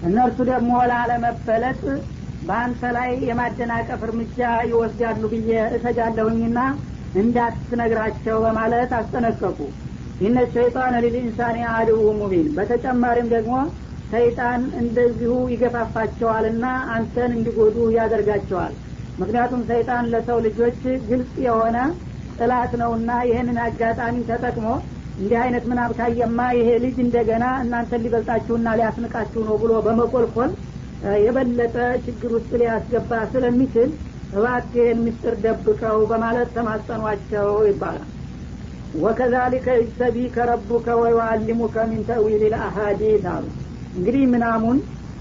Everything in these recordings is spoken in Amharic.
እነርሱ ደግሞ ላለመበለጥ በአንተ ላይ የማደናቀፍ እርምጃ ይወስዳሉ ብዬ እሰጋለሁኝና እንዳትነግራቸው በማለት አስጠነቀቁ ኢነ ሸይጣን ሊልኢንሳን አድው ሙቢን በተጨማሪም ደግሞ ሰይጣን እንደዚሁ ይገፋፋቸዋልና አንተን እንዲጎዱ ያደርጋቸዋል ምክንያቱም ሰይጣን ለሰው ልጆች ግልጽ የሆነ ጥላት ነውና ይህንን አጋጣሚ ተጠቅሞ እንዲህ አይነት ምናብ ካየማ ይሄ ልጅ እንደገና እናንተን ሊበልጣችሁና ሊያስንቃችሁ ነው ብሎ በመቆልቆል የበለጠ ችግር ውስጥ ሊያስገባ ስለሚችል እባክህን ምስጢር ደብቀው በማለት ተማጸኗቸው ይባላል ወከዛሊከ ይጅተቢከ ረቡከ ወዩአሊሙከ ሚን ተዊል ልአሀዲት አሉ እንግዲህ ምናሙን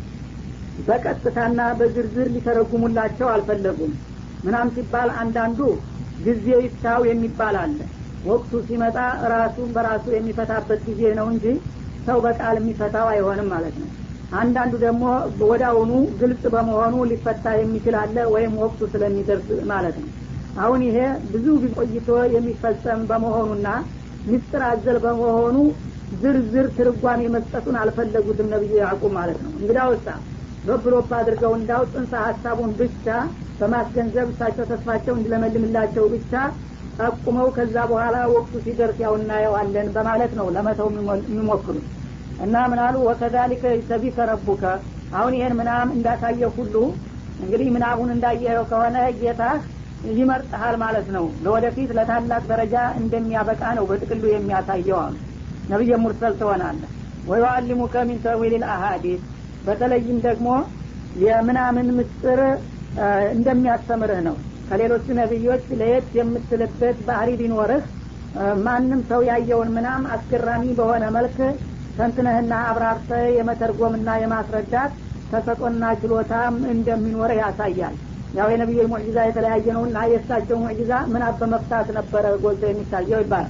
በቀጥታና በዝርዝር ሊተረጉሙላቸው አልፈለጉም ምናም ሲባል አንዳንዱ ጊዜው ይፍታው የሚባል አለ ወቅቱ ሲመጣ ራሱን በራሱ የሚፈታበት ጊዜ ነው እንጂ ሰው በቃል የሚፈታው አይሆንም ማለት ነው አንዳንዱ ደግሞ ወዳውኑ ግልጽ በመሆኑ ሊፈታ የሚችል አለ ወይም ወቅቱ ስለሚደርስ ማለት ነው አሁን ይሄ ብዙ ቆይቶ የሚፈጸም በመሆኑና ምስጢር አዘል በመሆኑ ዝርዝር ትርጓሜ መስጠቱን አልፈለጉትም ነቢዩ ያዕቁብ ማለት ነው እንግዳ ውሳ በብሎፕ አድርገው እንዳው ጽንሰ ሀሳቡን ብቻ በማስገንዘብ እሳቸው ተስፋቸው እንዲለመልምላቸው ብቻ ጠቁመው ከዛ በኋላ ወቅቱ ሲደርስ ያው እናየዋለን በማለት ነው ለመተው የሚሞክሩት እና ምናሉ ወከዛሊከ ይሰቢከ ረቡከ አሁን ይህን ምናም እንዳሳየ ሁሉ እንግዲህ ምናቡን እንዳየኸው ከሆነ ጌታህ ይመርጥሃል ማለት ነው ለወደፊት ለታላቅ ደረጃ እንደሚያበቃ ነው በጥቅሉ የሚያሳየው አሉ ነቢየ ሙርሰል ትሆናለህ ወዩአሊሙከ ሚን ተዊል ልአሀዲስ በተለይም ደግሞ የምናምን ምስጥር እንደሚያስተምርህ ነው ከሌሎቹ ነቢዮች ለየት የምትልበት ባህሪ ቢኖርህ ማንም ሰው ያየውን ምናም አስገራሚ በሆነ መልክ ተንትነህና አብራርተ የመተርጎምና የማስረዳት ተሰጦና ችሎታም እንደሚኖር ያሳያል ያው የነቢዩ ሙዕጂዛ የተለያየ ነው እና የእሳቸው ሙዕጂዛ ምናብ በመፍታት ነበረ ጎልቶ የሚታየው ይባላል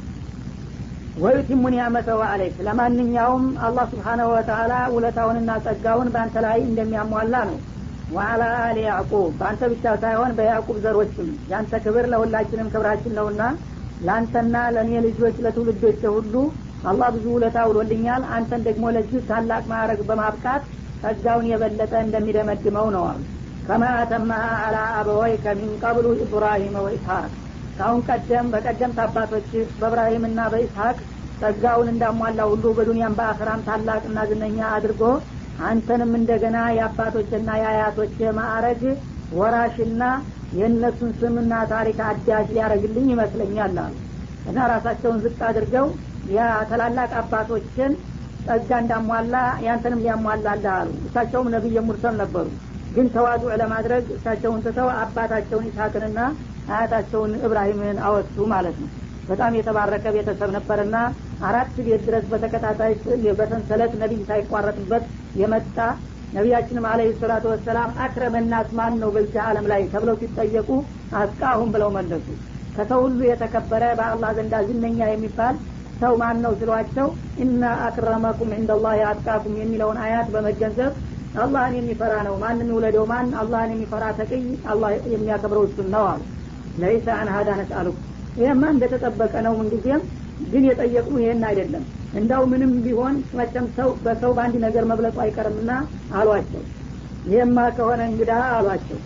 ወዩቲሙ ኒዕመተሁ አለይክ ለማንኛውም አላህ ስብሓናሁ ወተላ ውለታውንና ጸጋውን በአንተ ላይ እንደሚያሟላ ነው ወአላ አሊ ያዕቁብ በአንተ ብቻ ሳይሆን በያዕቁብ ዘሮችም ያንተ ክብር ለሁላችንም ክብራችን ነውና ለአንተና ለእኔ ልጆች ለትውልዶች ሁሉ አላህ ብዙ ውለታ ውሎልኛል አንተን ደግሞ ለዚህ ታላቅ ማዕረግ በማብቃት ጸጋውን የበለጠ እንደሚደመድመው ነው አሉ ከማ አተማሃ አላ አበወይከ ሚን ቀብሉ ኢብራሂም ወኢስሐቅ ካሁን ቀደም በቀደምት አባቶችህ በእብራሂምና በኢስሐቅ ጸጋውን እንዳሟላ ሁሉ በዱንያም በአክራም ታላቅና ዝነኛ አድርጎ አንተንም እንደገና የአባቶችና የአያቶች ማዕረግ ወራሽና የእነሱን ስምና ታሪክ አዳሽ ሊያደረግልኝ ይመስለኛል አሉ እና ራሳቸውን ዝቅ አድርገው ያ ታላላቅ አባቶችን ጸጋ እንዳሟላ ያንተንም ሊያሟላልህ አሉ እሳቸውም ነቢይ ሙርሰል ነበሩ ግን ተዋዱዕ ለማድረግ እሳቸውን ትተው አባታቸውን ኢስሐቅንና አያታቸውን እብራሂምን አወሱ ማለት ነው በጣም የተባረከ ቤተሰብ ነበርና አራት ቤት ድረስ በተከታታይ በሰንሰለት ነቢይ ሳይቋረጥበት የመጣ ነቢያችንም አለህ ሰላቱ ወሰላም አክረመናስ ማን ነው በዚህ አለም ላይ ተብለው ሲጠየቁ አስቃሁም ብለው መለሱ ከሰው ሁሉ የተከበረ በአላህ ዘንዳ ዝነኛ የሚባል ሰው ማን ነው ስሏቸው እና አክረመኩም እንደላህ አጥቃኩም የሚለውን አያት በመገንዘብ አላህን የሚፈራ ነው ማንም ይውለደው ማን አላህን የሚፈራ ተቅይ አላህ የሚያከብረው እሱን ነው አሉ ለይሰ አን ሀዳ ነስአሉክ ይህማ እንደተጠበቀ ነው ምንጊዜም ግን የጠየቁ ይሄን አይደለም እንዳው ምንም ቢሆን መቸም ሰው በሰው በአንድ ነገር መብለጡ አይቀርምና አሏቸው ይህማ ከሆነ እንግዳ አሏቸው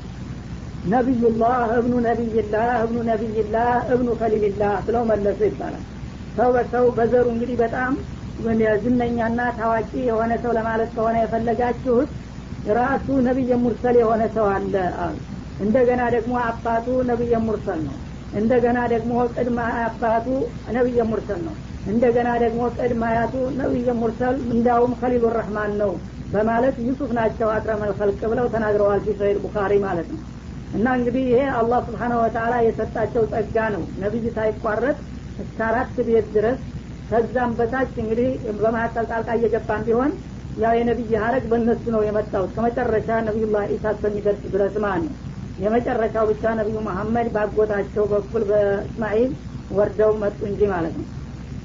ነቢዩላህ እብኑ ነቢይላህ እብኑ ነቢይላህ እብኑ ከሊልላህ ብለው መለሱ ይባላል ሰው በሰው በዘሩ እንግዲህ በጣም ዝነኛና ታዋቂ የሆነ ሰው ለማለት ከሆነ የፈለጋችሁት ራሱ ነቢየ ሙርሰል የሆነ ሰው አለ አሉ እንደገና ደግሞ አባቱ ነቢየ ሙርሰል ነው እንደገና ደግሞ ቅድመ አባቱ ነቢየ ሙርሰል ነው እንደገና ደግሞ ቅድመ አያቱ ነቢየ ሙርሰል እንዳውም ከሊሉ ረህማን ነው በማለት ዩሱፍ ናቸው አቅረመል ፈልቅ ብለው ተናግረዋል ፊ ሰሂህ ቡኻሪ ማለት ነው እና እንግዲህ ይሄ አላህ ስብሓነ ወተላ የሰጣቸው ጸጋ ነው ነቢይ ሳይቋረጥ እስከ አራት ቤት ድረስ ከዛም በታች እንግዲህ በመካከል ጣልቃ እየገባን ቢሆን ያው የነቢይ ሀረግ በእነሱ ነው የመጣው እስከ መጨረሻ ነቢዩላህ ኢሳ እስከሚደርስ ድረስ ማለት ነው የመጨረሻው ብቻ ነቢዩ መሐመድ ባጎታቸው በኩል በእስማኤል ወርደው መጡ እንጂ ማለት ነው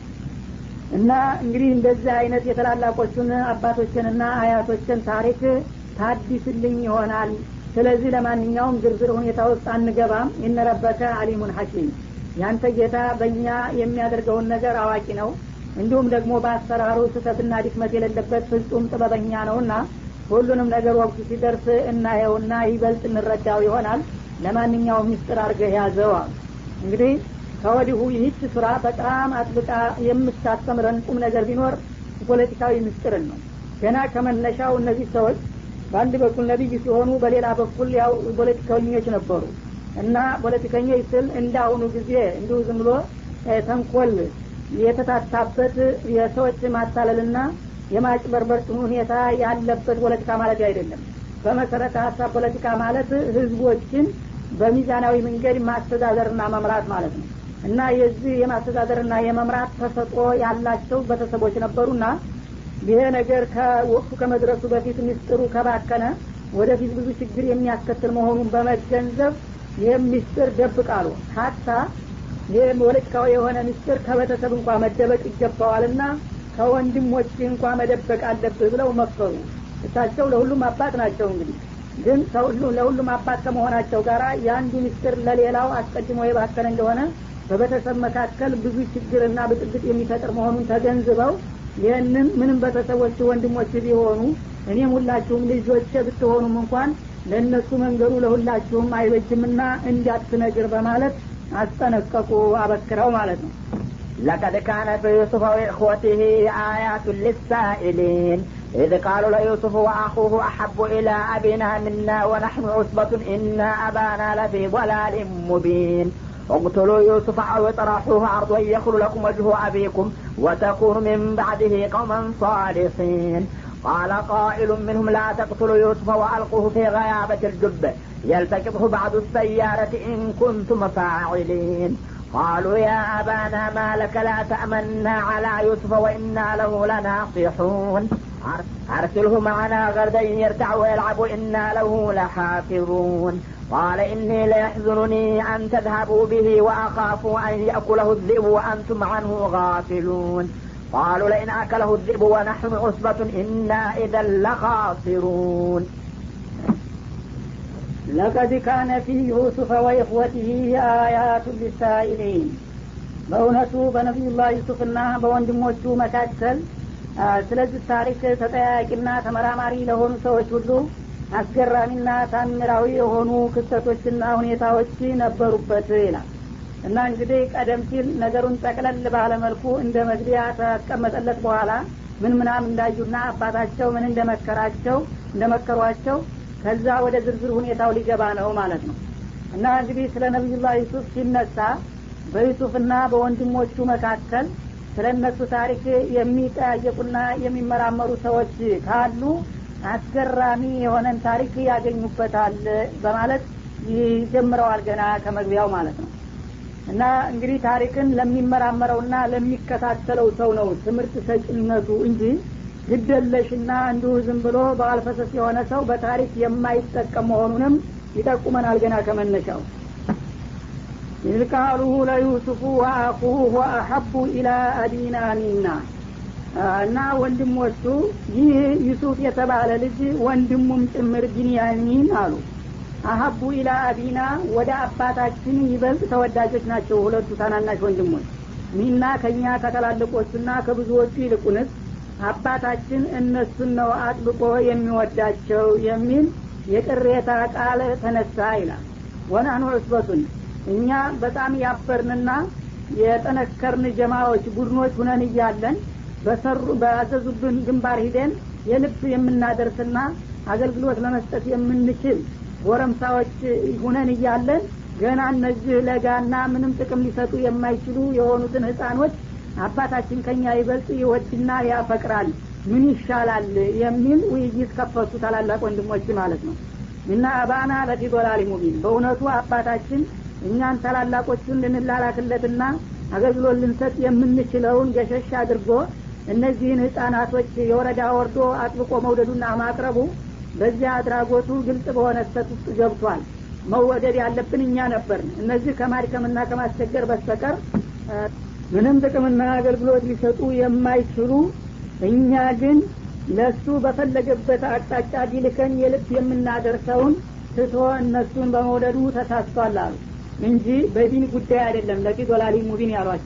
እና እንግዲህ እንደዚህ አይነት የተላላቆቹን አባቶችንና አያቶችን ታሪክ ታዲስልኝ ይሆናል ስለዚህ ለማንኛውም ዝርዝር ሁኔታ ውስጥ አንገባም ይነረበከ አሊሙን ሐኪም ያንተ ጌታ በእኛ የሚያደርገውን ነገር አዋቂ ነው እንዲሁም ደግሞ በአሰራሩ ስህተትና ድክመት የሌለበት ፍጹም ጥበበኛ ነውና ሁሉንም ነገር ወቅቱ ሲደርስ እናየውና ይበልጥ እንረዳው ይሆናል ለማንኛውም ምስጢር አድርገህ ያዘው አሉ እንግዲህ ከወዲሁ ይህች ስራ በጣም አጥብቃ የምታስተምረን ቁም ነገር ቢኖር ፖለቲካዊ ምስጢርን ነው ገና ከመነሻው እነዚህ ሰዎች በአንድ በኩል ነቢይ ሲሆኑ በሌላ በኩል ያው ፖለቲከኞች ነበሩ እና ፖለቲከኞች ስል እንደ አሁኑ ጊዜ እንዲሁ ዝም ብሎ ተንኮል የተታታበት የሰዎች ማታለልና የማጭበርበር ሁኔታ ያለበት ፖለቲካ ማለት አይደለም በመሰረተ ሀሳብ ፖለቲካ ማለት ህዝቦችን በሚዛናዊ መንገድ ማስተዳደርና መምራት ማለት ነው እና የዚህ የማስተዳደርና የመምራት ተሰጦ ያላቸው ቤተሰቦች ነበሩና ይሄ ነገር ከወቅቱ ከመድረሱ በፊት ምስጢሩ ከባከነ ወደፊት ብዙ ችግር የሚያስከትል መሆኑን በመገንዘብ ይህም ምስጢር ደብቃሉ ሀታ ይህ ፖለቲካዊ የሆነ ምስጢር ከቤተሰብ እንኳ መደበቅ ይገባዋልና ከወንድሞች እንኳ መደበቅ አለብህ ብለው መከሩ እሳቸው ለሁሉም አባት ናቸው እንግዲህ ግን ለሁሉም አባት ከመሆናቸው ጋር የአንዱ ምስጢር ለሌላው አስቀድሞ የባከነ እንደሆነ በቤተሰብ መካከል ብዙ ችግርና ብጥብጥ የሚፈጥር መሆኑን ተገንዝበው ይህንን ምንም ቤተሰቦች ወንድሞች ቢሆኑ እኔም ሁላችሁም ልጆች ብትሆኑም እንኳን ለእነሱ መንገዱ ለሁላችሁም አይበጅምና እንዳትነግር በማለት አስጠነቀቁ አበክረው ማለት ነው لقد كان في يوسف وإخوته آيات للسائلين إذ قالوا ليوسف وأخوه أحب إلى أبينا منا ونحن عصبة إن أبانا لفي ضلال مبين اقتلوا يوسف أو اطرحوه أرضا يخل لكم وجه أبيكم وتكونوا من بعده قوما صالحين قال قائل منهم لا تقتلوا يوسف وألقوه في غيابة الجب يلتقطه بعض السيارة إن كنتم فاعلين قالوا يا أبانا ما لك لا تأمنا على يوسف وإنا له لناصحون أرسله معنا غردا يرتع ويلعب إنا له لحافظون قال إني ليحزنني أن تذهبوا به وأخاف أن يأكله الذئب وأنتم عنه غافلون قالوا لئن أكله الذئب ونحن عصبة إنا إذا لخاسرون لقد كان في يوسف وإخوته آيات للسائلين በእውነቱ በነቢዩላህ ዩሱፍና በወንድሞቹ መካከል ስለዚህ ታሪክ ተጠያቂና ተመራማሪ ለሆኑ ሰዎች ሁሉ አስገራሚና ታምራዊ የሆኑ ክስተቶችና ሁኔታዎች ነበሩበት ይላል እና እንግዲህ ቀደም ሲል ነገሩን ጠቅለል ባለመልኩ እንደ መግቢያ ተቀመጠለት በኋላ ምን ምናም እንዳዩና አባታቸው ምን እንደመከራቸው እንደመከሯቸው ከዛ ወደ ዝርዝር ሁኔታው ሊገባ ነው ማለት ነው እና እንግዲህ ስለ ነቢዩላህ ዩሱፍ ሲነሳ በዩሱፍና በወንድሞቹ መካከል ስለ እነሱ ታሪክ የሚጠያየቁና የሚመራመሩ ሰዎች ካሉ አስገራሚ የሆነን ታሪክ ያገኙበታል በማለት ይጀምረዋል ገና ከመግቢያው ማለት ነው እና እንግዲህ ታሪክን ለሚመራመረውና ለሚከታተለው ሰው ነው ትምህርት ሰጭነቱ እንጂ ግደለሽና እንዲሁ ዝም ብሎ በአልፈሰስ የሆነ ሰው በታሪክ የማይጠቀም መሆኑንም ይጠቁመናል ገና ከመነሻው ኢዝ ቃሉ ለዩሱፉ ወአኹሁ ወአሐቡ ኢላ አቢና ሚና እና ወንድሞቹ ይህ ዩሱፍ የተባለ ልጅ ወንድሙም ጭምር ቢንያሚን አሉ አሀቡ ኢላ አቢና ወደ አባታችን ይበልጥ ተወዳጆች ናቸው ሁለቱ ታናናሽ ወንድሞች ሚና ከእኛ ከትላልቆቹና ከብዙዎቹ ይልቁንስ አባታችን እነሱን ነው አጥብቆ የሚወዳቸው የሚል የቅሬታ ቃል ተነሳ ይላል ወናኑ ዑስበቱን እኛ በጣም ያበርንና የጠነከርን ጀማዎች ቡድኖች ሁነን እያለን በሰሩ በአዘዙብን ግንባር ሂደን የልብ የምናደርስና አገልግሎት ለመስጠት የምንችል ጎረምሳዎች ሁነን እያለን ገና እነዚህ ለጋና ምንም ጥቅም ሊሰጡ የማይችሉ የሆኑትን ህፃኖች አባታችን ከኛ ይበልጥ ይወድና ያፈቅራል ምን ይሻላል የሚል ውይይት ከፈቱ ታላላቅ ወንድሞች ማለት ነው እና አባና ለፊ ዶላሊ ሙቢን በእውነቱ አባታችን እኛን ታላላቆቹን ልንላላክለትና አገልግሎት ልንሰጥ የምንችለውን ገሸሽ አድርጎ እነዚህን ህጻናቶች የወረዳ ወርዶ አጥብቆ መውደዱና ማቅረቡ በዚያ አድራጎቱ ግልጽ በሆነ ስተት ውስጥ ገብቷል መወደድ ያለብን እኛ ነበርን እነዚህ ከማድከምና ከማስቸገር በስተቀር ምንም ጥቅምና አገልግሎት ሊሰጡ የማይችሉ እኛ ግን ለሱ በፈለገበት አቅጣጫ ቢልከን የልብ የምናደርሰውን ትቶ እነሱን በመውደዱ ተሳስቷል አሉ እንጂ በዲን ጉዳይ አይደለም ለፊ ዶላሊ ሙቢን ያሏቸው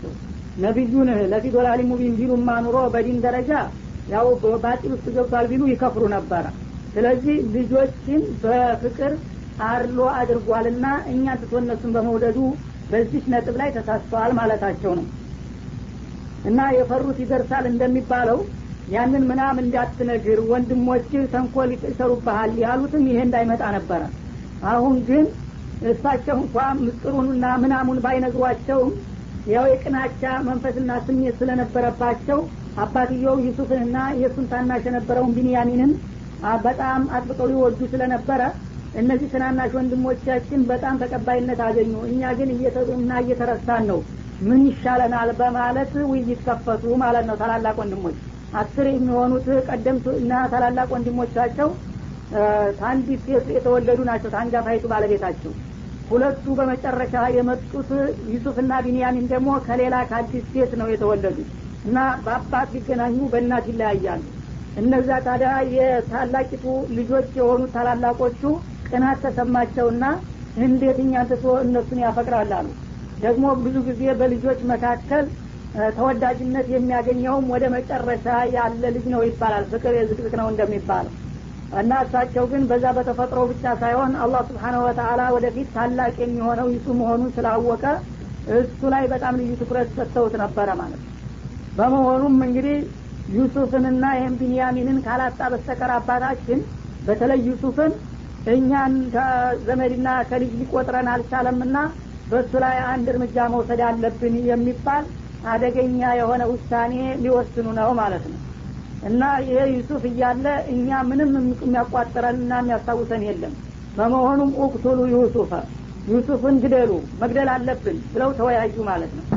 ነቢዩን ለፊ ዶላሊ ሙቢን ቢሉማ ኑሮ በዲን ደረጃ ያው ባጢል ውስጥ ገብቷል ቢሉ ይከፍሩ ነበረ ስለዚህ ልጆችን በፍቅር አርሎ አድርጓልና እኛ ትቶ እነሱን በመውደዱ በዚች ነጥብ ላይ ተሳስተዋል ማለታቸው ነው እና የፈሩት ይደርሳል እንደሚባለው ያንን ምናም እንዳትነግር ወንድሞች ተንኮል ይሰሩብሃል ያሉትም ይሄ እንዳይመጣ ነበረ አሁን ግን እሳቸው እንኳ ምስጥሩንና ምናሙን ባይነግሯቸውም ያው የቅናቻ መንፈስና ስሜት ስለነበረባቸው አባትየው ዩሱፍንና የእሱን ታናሽ የነበረውን ቢንያሚንን በጣም አጥብቀው ይወዱ ስለነበረ እነዚህ ትናናሽ ወንድሞቻችን በጣም ተቀባይነት አገኙ እኛ ግን እና እየተረሳን ነው ምን ይሻለናል በማለት ውይይት ከፈቱ ማለት ነው ታላላቅ ወንድሞች አስር የሚሆኑት ቀደምት እና ታላላቅ ወንድሞቻቸው ታንዲት ሴት የተወለዱ ናቸው ታንጋፋይቱ ባለቤታቸው ሁለቱ በመጨረሻ የመጡት ዩሱፍና ቢንያሚን ደግሞ ከሌላ ከአዲስ ሴት ነው የተወለዱት እና በአባት ሊገናኙ በእናት ይለያያሉ እነዛ ታዲያ የታላቂቱ ልጆች የሆኑት ታላላቆቹ ቅናት ተሰማቸውና እንዴት እኛን ትቶ እነሱን ያፈቅራል አሉ ደግሞ ብዙ ጊዜ በልጆች መካከል ተወዳጅነት የሚያገኘውም ወደ መጨረሻ ያለ ልጅ ነው ይባላል ፍቅር የዝቅዝቅ ነው እንደሚባለው እና እሳቸው ግን በዛ በተፈጥሮ ብቻ ሳይሆን አላህ ስብሓነሁ ወተአላ ወደፊት ታላቅ የሚሆነው ይሱ መሆኑን ስላወቀ እሱ ላይ በጣም ልዩ ትኩረት ሰጥተውት ነበረ ማለት ነው በመሆኑም እንግዲህ ዩሱፍንና ይህም ቢንያሚንን ካላጣ በስተቀር አባታችን በተለይ ዩሱፍን እኛን ከዘመድና ከልጅ ሊቆጥረን አልቻለምና በእሱ ላይ አንድ እርምጃ መውሰድ አለብን የሚባል አደገኛ የሆነ ውሳኔ ሊወስኑ ነው ማለት ነው እና ይሄ ዩሱፍ እያለ እኛ ምንም የሚያቋጥረንና የሚያስታውሰን የለም በመሆኑም ኡቅቱሉ ዩሱፈ ዩሱፍን ግደሉ መግደል አለብን ብለው ተወያዩ ማለት ነው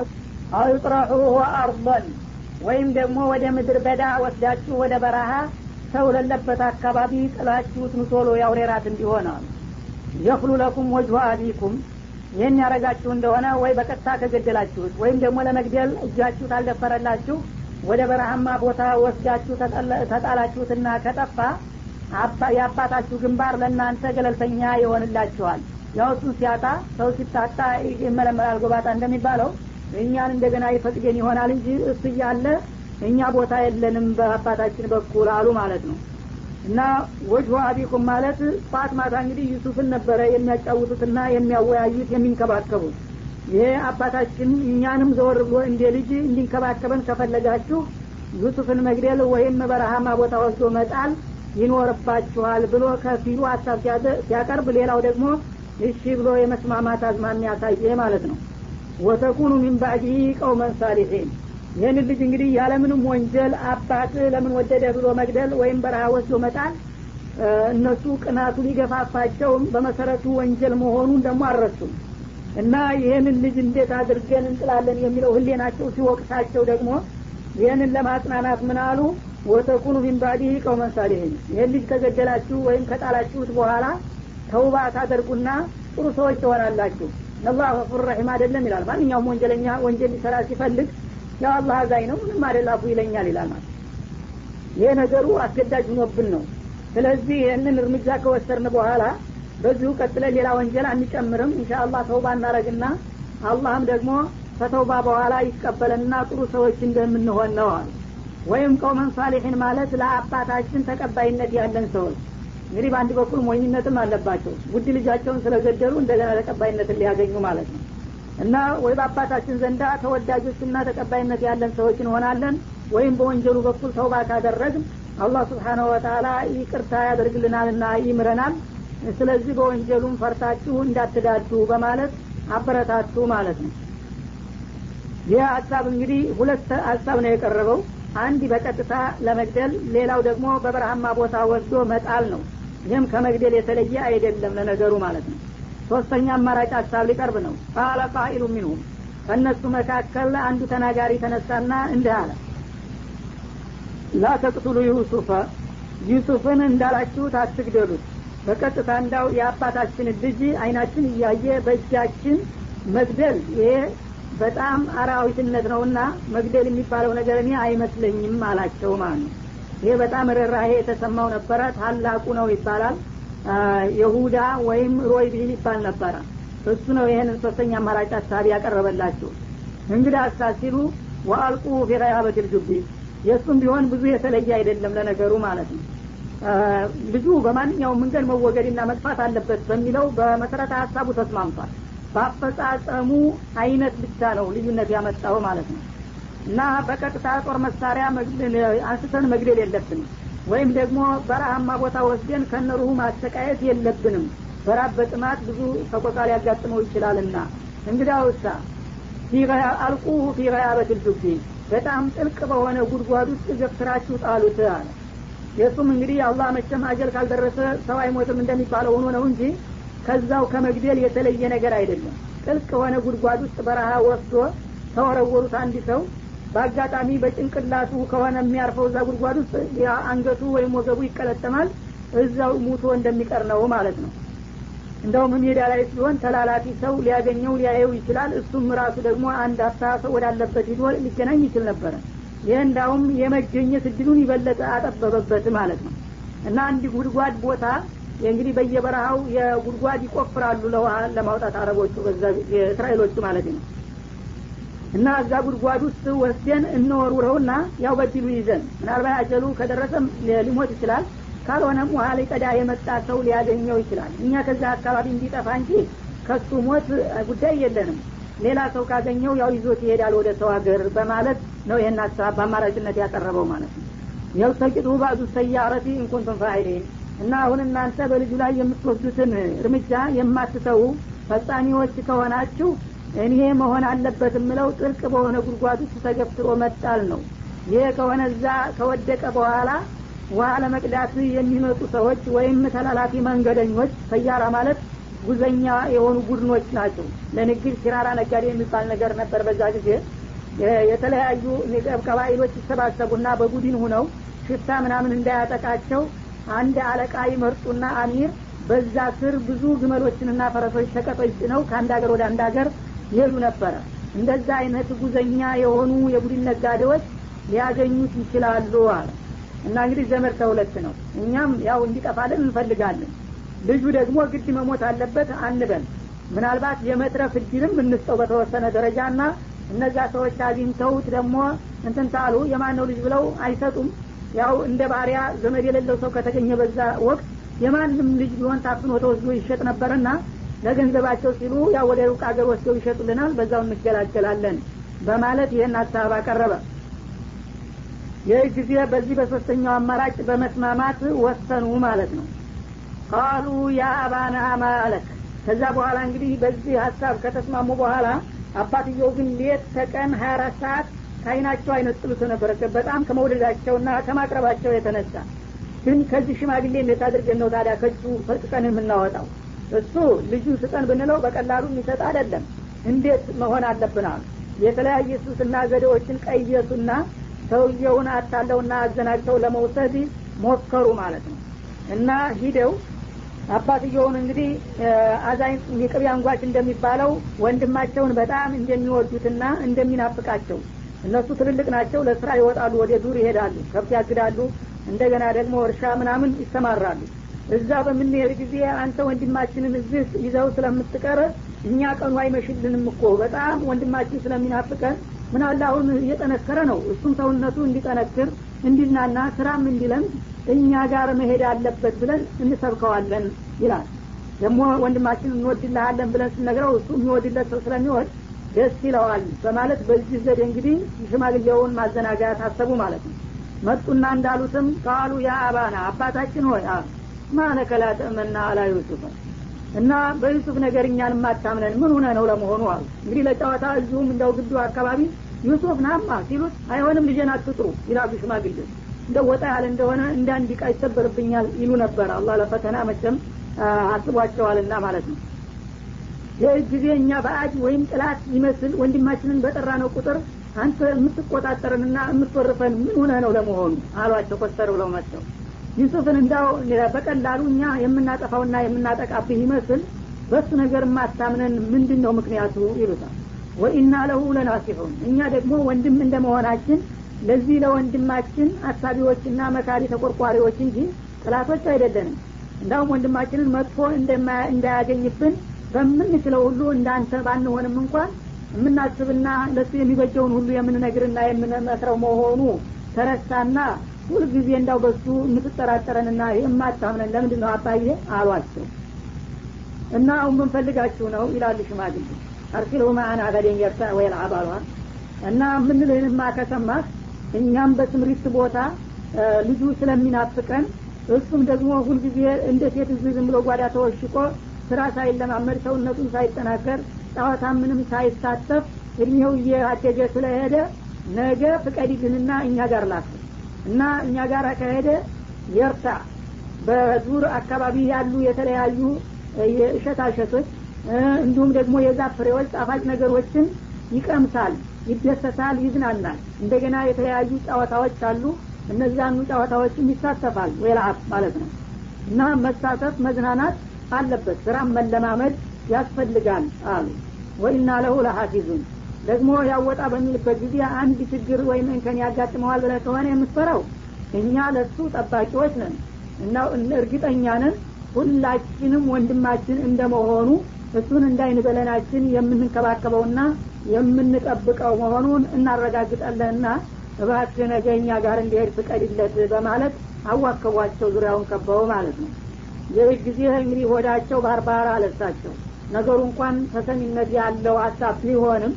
አውጥረሑሁ አርضን ወይም ደግሞ ወደ ምድር በዳ ወስዳችሁ ወደ በረሃ ሰው ለለበት አካባቢ ጥላችሁት ምቶሎ ያውሬራት እንዲሆን አሉ የክሉ ለኩም ወጅሁ አቢኩም ይህን ያረጋችሁ እንደሆነ ወይ በቀጥታ ከገደላችሁት ወይም ደግሞ ለመግደል እጃችሁ ታልደፈረላችሁ ወደ በረሃማ ቦታ ወስዳችሁ ተጣላችሁትና ከጠፋ የአባታችሁ ግንባር ለእናንተ ገለልተኛ ይሆንላችኋል ያው እሱን ሲያጣ ሰው ሲታጣ ይመለመላል ጎባጣ እንደሚባለው እኛን እንደገና ይፈቅደን ይሆናል እንጂ እሱ እያለ እኛ ቦታ የለንም በአባታችን በኩል አሉ ማለት ነው እና ወጅሁ አቢኩም ማለት ጧት ማታ እንግዲህ ዩሱፍን ነበረ የሚያጫውቱትና የሚያወያዩት የሚንከባከቡት ይሄ አባታችን እኛንም ዘወር ብሎ እንደ ልጅ እንዲንከባከበን ከፈለጋችሁ ዩሱፍን መግደል ወይም በረሃማ ቦታ ወስዶ መጣል ይኖርባችኋል ብሎ ከፊሉ ሀሳብ ሲያቀርብ ሌላው ደግሞ እሺ ብሎ የመስማማት አዝማሚያ ያሳየ ማለት ነው ወተኩኑ ሚን ባዕዲህ ቀውመን ሳሊሒን ይህን ልጅ እንግዲህ ያለምንም ወንጀል አባት ለምን ወደደ ብሎ መግደል ወይም በረሃ ወስዶ መጣል እነሱ ቅናቱ ሊገፋፋቸውም በመሰረቱ ወንጀል መሆኑን ደግሞ አልረሱም እና ይህንን ልጅ እንዴት አድርገን እንጥላለን የሚለው ህሌናቸው ሲወቅሳቸው ደግሞ ይህንን ለማጽናናት ምን አሉ ወተኩኑ ሚን ባዕዲህ ቀውመን ሳሊሒን ይህን ልጅ ከገደላችሁ ወይም ከጣላችሁት በኋላ ተውባ ታደርጉና ጥሩ ሰዎች ትሆናላችሁ አላህ ገፉር ረሒም አይደለም ይላል ማንኛውም ወንጀለኛ ወንጀል ሊሰራ ሲፈልግ ያው አላህ አዛኝ ነው ምንም አደላፉ ይለኛል ይላል ማለት ይሄ ነገሩ አስገዳጅ ሆኖብን ነው ስለዚህ ይህንን እርምጃ ከወሰድን በኋላ በዚሁ ቀጥለ ሌላ ወንጀል አንጨምርም እንሻ አላህ ተውባ እናረግና አላህም ደግሞ ከተውባ በኋላ ይቀበለንና ጥሩ ሰዎች እንደምንሆን ነው አሉ ወይም ቀውመን ሳሊሒን ማለት ለአባታችን ተቀባይነት ያለን ሰዎች እንግዲህ በአንድ በኩል ሞኝነትም አለባቸው ውድ ልጃቸውን ስለገደሉ እንደገና ተቀባይነትን ሊያገኙ ማለት ነው እና ወይ በአባታችን ዘንዳ ተወዳጆችና ተቀባይነት ያለን ሰዎች እንሆናለን ወይም በወንጀሉ በኩል ተውባ ካደረግን አላህ ስብሓነሁ ወተላ ይቅርታ ያደርግልናልና ይምረናል ስለዚህ በወንጀሉም ፈርታችሁ እንዳትዳዱ በማለት አበረታቱ ማለት ነው ይህ ሀሳብ እንግዲህ ሁለት ሀሳብ ነው የቀረበው አንድ በቀጥታ ለመግደል ሌላው ደግሞ በበረሃማ ቦታ ወስዶ መጣል ነው ይህም ከመግደል የተለየ አይደለም ለነገሩ ማለት ነው ሶስተኛ አማራጭ ሀሳብ ሊቀርብ ነው ቃለ ቃኢሉ ሚንሁም ከእነሱ መካከል አንዱ ተናጋሪ ተነሳና እንዲህ አለ ላ ተቅቱሉ ዩሱፈ ዩሱፍን እንዳላችሁት አትግደሉት በቀጥታ እንዳው የአባታችን ልጅ አይናችን እያየ በእጃችን መግደል ይሄ በጣም አራዊትነት ነውና መግደል የሚባለው ነገር እኔ አይመስለኝም አላቸው ማለት ነው ይሄ በጣም ርኅራሄ የተሰማው ነበረ ታላቁ ነው ይባላል የሁዳ ወይም ሮይ ቢል ይባል ነበረ እሱ ነው ይህንን ሶስተኛ አማራጭ ሀሳብ ያቀረበላችሁ እንግዲህ አሳ ሲሉ ወአልቁ ፊቀያበት ልጁቢ የእሱም ቢሆን ብዙ የተለየ አይደለም ለነገሩ ማለት ነው ልጁ በማንኛውም መንገድ መወገድና መጥፋት አለበት በሚለው በመሰረተ ሀሳቡ ተስማምቷል በአፈጻጸሙ አይነት ብቻ ነው ልዩነት ያመጣው ማለት ነው እና በቀጥታ ጦር መሳሪያ አንስተን መግደል የለብንም ወይም ደግሞ በረሃማ ቦታ ወስደን ከነሩሁ ማሰቃየት የለብንም በራብ በጥማት ብዙ ተቆጣ ሊያጋጥመው ይችላልና እንግዲህ ውሳ አልቁሁ ፊ ገያበት ልጁቢ በጣም ጥልቅ በሆነ ጉድጓድ ውስጥ ገፍትራችሁ ጣሉት አለ የእሱም እንግዲህ አላህ መቼም አጀል ካልደረሰ ሰው አይሞትም እንደሚባለው ሆኖ ነው እንጂ ከዛው ከመግደል የተለየ ነገር አይደለም ጥልቅ የሆነ ጉድጓድ ውስጥ በረሃ ወስዶ ተወረወሩት አንድ ሰው በአጋጣሚ በጭንቅላቱ ከሆነ የሚያርፈው እዛ ጉድጓድ ውስጥ አንገቱ ወይም ወገቡ ይቀለጠማል እዛው ሙቶ እንደሚቀር ነው ማለት ነው እንደውም ሜዳ ላይ ሲሆን ተላላፊ ሰው ሊያገኘው ሊያየው ይችላል እሱም ራሱ ደግሞ አንድ አፍታ ሰው ወዳለበት ሂዶ ሊገናኝ ይችል ነበረ ይህ እንዳውም የመገኘት እድሉን ይበለጠ አጠበበበት ማለት ነው እና አንድ ጉድጓድ ቦታ እንግዲህ በየበረሃው የጉድጓድ ይቆፍራሉ ለውሃ ለማውጣት አረቦቹ በዛ የእስራኤሎቹ ማለት ነው እና እዛ ጉድጓድ ውስጥ ወስደን እንወርውረውና ያው በድሉ ይዘን ምናልባት አጀሉ ከደረሰም ሊሞት ይችላል ካልሆነም ውሃ ሊቀዳ የመጣ ሰው ሊያገኘው ይችላል እኛ ከዛ አካባቢ እንዲጠፋ እንጂ ከሱ ሞት ጉዳይ የለንም ሌላ ሰው ካገኘው ያው ይዞት ይሄዳል ወደ ሰው ሀገር በማለት ነው ይህን ሀሳብ በአማራጭነት ያቀረበው ማለት ነው የልተቂጡ ባዕዱ ሰያረቲ እንኩንቱም ፋይሊን እና አሁን እናንተ በልጁ ላይ የምትወስዱትን እርምጃ የማትተዉ ፈጻሚዎች ከሆናችሁ እኔ መሆን አለበት የምለው ጥልቅ በሆነ ጉድጓድ ውስጥ ተገፍትሮ መጣል ነው ይሄ ከሆነ እዛ ከወደቀ በኋላ ውሃ ለመቅዳት የሚመጡ ሰዎች ወይም ተላላፊ መንገደኞች ሰያራ ማለት ጉዘኛ የሆኑ ቡድኖች ናቸው ለንግድ ሲራራ ነጋዴ የሚባል ነገር ነበር በዛ ጊዜ የተለያዩ ቀባይሎች ይሰባሰቡና በቡድን ሁነው ሽፍታ ምናምን እንዳያጠቃቸው አንድ አለቃ ይመርጡና አሚር በዛ ስር ብዙ ግመሎችንና ፈረሶች ሸቀጦች ጭነው ከአንድ ሀገር ወደ አንድ ሀገር ይሄዱ ነበረ እንደዛ አይነት ጉዘኛ የሆኑ የቡድን ነጋዴዎች ሊያገኙት ይችላሉ አለ እና እንግዲህ ዘመድ ተሁለት ነው እኛም ያው እንዲጠፋልን እንፈልጋለን ልጁ ደግሞ ግድ መሞት አለበት አንበል ምናልባት የመትረፍ እድልም እንስጠው በተወሰነ ደረጃ ና እነዛ ሰዎች አግኝተውት ደግሞ እንትን ታሉ የማነው ልጅ ብለው አይሰጡም ያው እንደ ባሪያ ዘመድ የሌለው ሰው ከተገኘ በዛ ወቅት የማንም ልጅ ቢሆን ታፍኖ ተወስዶ ይሸጥ ነበርና ለገንዘባቸው ሲሉ ያው ወደ ሩቅ አገር ወስደው ይሸጡልናል በዛው እንገላገላለን በማለት ይህን ሀሳብ አቀረበ ይህ ጊዜ በዚህ በሶስተኛው አማራጭ በመስማማት ወሰኑ ማለት ነው ቃሉ ያ አባና ማለክ ከዛ በኋላ እንግዲህ በዚህ ሀሳብ ከተስማሙ በኋላ አባትየው ግን ሌት ተቀን ሀያ አራት ሰዓት ከአይናቸው አይነጥሉት ነበረ በጣም ከመውደዳቸውና ከማቅረባቸው የተነሳ ግን ከዚህ ሽማግሌ እንዴት አድርገን ነው ታዲያ ከእጁ ፈጥቀን የምናወጣው እሱ ልጁ ስጠን ብንለው በቀላሉ የሚሰጥ አይደለም እንዴት መሆን አለብናል የተለያየ ሱስና ዘዴዎችን ቀየሱና ሰውየውን አታለውና አዘናግተው ለመውሰድ ሞከሩ ማለት ነው እና ሂደው አባትየውን እንግዲህ አዛኝ የቅቤ አንጓች እንደሚባለው ወንድማቸውን በጣም እንደሚወዱትና እንደሚናፍቃቸው እነሱ ትልልቅ ናቸው ለስራ ይወጣሉ ወደ ዱር ይሄዳሉ ከብት ያግዳሉ እንደገና ደግሞ እርሻ ምናምን ይሰማራሉ እዛ በምንሄድ ጊዜ አንተ ወንድማችንን እዚህ ይዘው ስለምትቀር እኛ ቀኑ አይመሽልንም እኮ በጣም ወንድማችን ስለሚናፍቀን ምናለ አሁን እየጠነከረ ነው እሱም ሰውነቱ እንዲጠነክር እንዲናና ስራም እንዲለምድ እኛ ጋር መሄድ አለበት ብለን እንሰብከዋለን ይላል ደግሞ ወንድማችን እንወድልሃለን ብለን ስነግረው እሱ የሚወድለት ሰው ስለሚወድ ደስ ይለዋል በማለት በዚህ ዘዴ እንግዲህ ሽማግሌውን ማዘናጋት አሰቡ ማለት ነው መጡና እንዳሉትም ቃሉ ያ አባና አባታችን ሆይ ማለከ ላ ተእመና አላ ዩሱፍ እና በዩሱፍ ነገር እኛን ማታምነን ምን ሆነ ነው ለመሆኑ አሉ እንግዲህ ለጨዋታ እዚሁም እንደው ግዱ አካባቢ ዩሱፍ ናማ ሲሉት አይሆንም ልጄን አትጥሩ ይላሉ ሽማግሌ እንደ ወጣ ያለ እንደሆነ እንደ አንድ ቃ ይሰበርብኛል ይሉ ነበር አላህ ለፈተና መቸም አስቧቸዋልና ማለት ነው ይህ ጊዜ እኛ በአጅ ወይም ጥላት ይመስል ወንድማችንን በጠራ ነው ቁጥር አንተ የምትቆጣጠርንና የምትወርፈን ምን ሆነ ነው ለመሆኑ አሏቸው ኮስተር ብለው መጥተው ዩሱፍን እንዳው በቀላሉ እኛ የምናጠፋውና የምናጠቃብህ ይመስል በሱ ነገር ማታምነን ምንድን ነው ምክንያቱ ይሉታል ወኢና ለሁ ለናሲሑን እኛ ደግሞ ወንድም እንደመሆናችን ለዚህ ለወንድማችን አሳቢዎችና መካሪ ተቆርቋሪዎች እንጂ ጥላቶች አይደለንም እንዳውም ወንድማችንን መጥፎ እንዳያገኝብን በምንችለው ሁሉ እንዳንተ ባንሆንም እንኳን የምናስብና ለሱ የሚበጀውን ሁሉ የምንነግርና የምንመክረው መሆኑ ተረሳና ሁልጊዜ እንዳው በሱ የምትጠራጠረንና የማታምነን ለምንድን ነው አባዬ አሏቸው እና አሁን ምንፈልጋችሁ ነው ይላሉ ሽማግሌ አርሲልሁ ማአና ገደን የርታ ወይል አባሏል እና ምንልህንማ ከሰማህ እኛም በስምሪት ቦታ ልጁ ስለሚናፍቀን እሱም ደግሞ ሁልጊዜ እንደ ሴት እዚህ ዝም ብሎ ጓዳ ተወሽቆ ስራ ሳይለማመድ ሰውነቱን ሳይጠናከር ጨዋታ ምንም ሳይሳተፍ እድሜው እያደገ ስለሄደ ነገ ፍቀዲልንና እኛ ጋር ላክ እና እኛ ጋር ከሄደ የርታ በዙር አካባቢ ያሉ የተለያዩ የእሸታሸቶች እንዲሁም ደግሞ የዛፍ ፍሬዎች ጣፋጭ ነገሮችን ይቀምሳል ይደሰታል ይዝናናል እንደገና የተለያዩ ጨዋታዎች አሉ እነዛኑ ጨዋታዎችም ይሳተፋል ወይልአብ ማለት ነው እና መሳተፍ መዝናናት አለበት ስራም መለማመድ ያስፈልጋል አሉ ወኢና ለሁ ለሀፊዙን ደግሞ ያወጣ በሚልበት ጊዜ አንድ ችግር ወይም እንከን ያጋጥመዋል ብለ ከሆነ የምትፈራው እኛ ለሱ ጠባቂዎች ነን እና እርግጠኛ ነን ሁላችንም ወንድማችን እንደመሆኑ እሱን እንዳይን በለናችን የምንከባከበውና የምንጠብቀው መሆኑን እናረጋግጣለንና እባክህ ነገ እኛ ጋር እንዲሄድ ፍቀድለት በማለት አዋከቧቸው ዙሪያውን ከበው ማለት ነው ይህ ጊዜ እንግዲህ ወዳቸው ባርባራ አለሳቸው ነገሩ እንኳን ተሰሚነት ያለው ሀሳብ ቢሆንም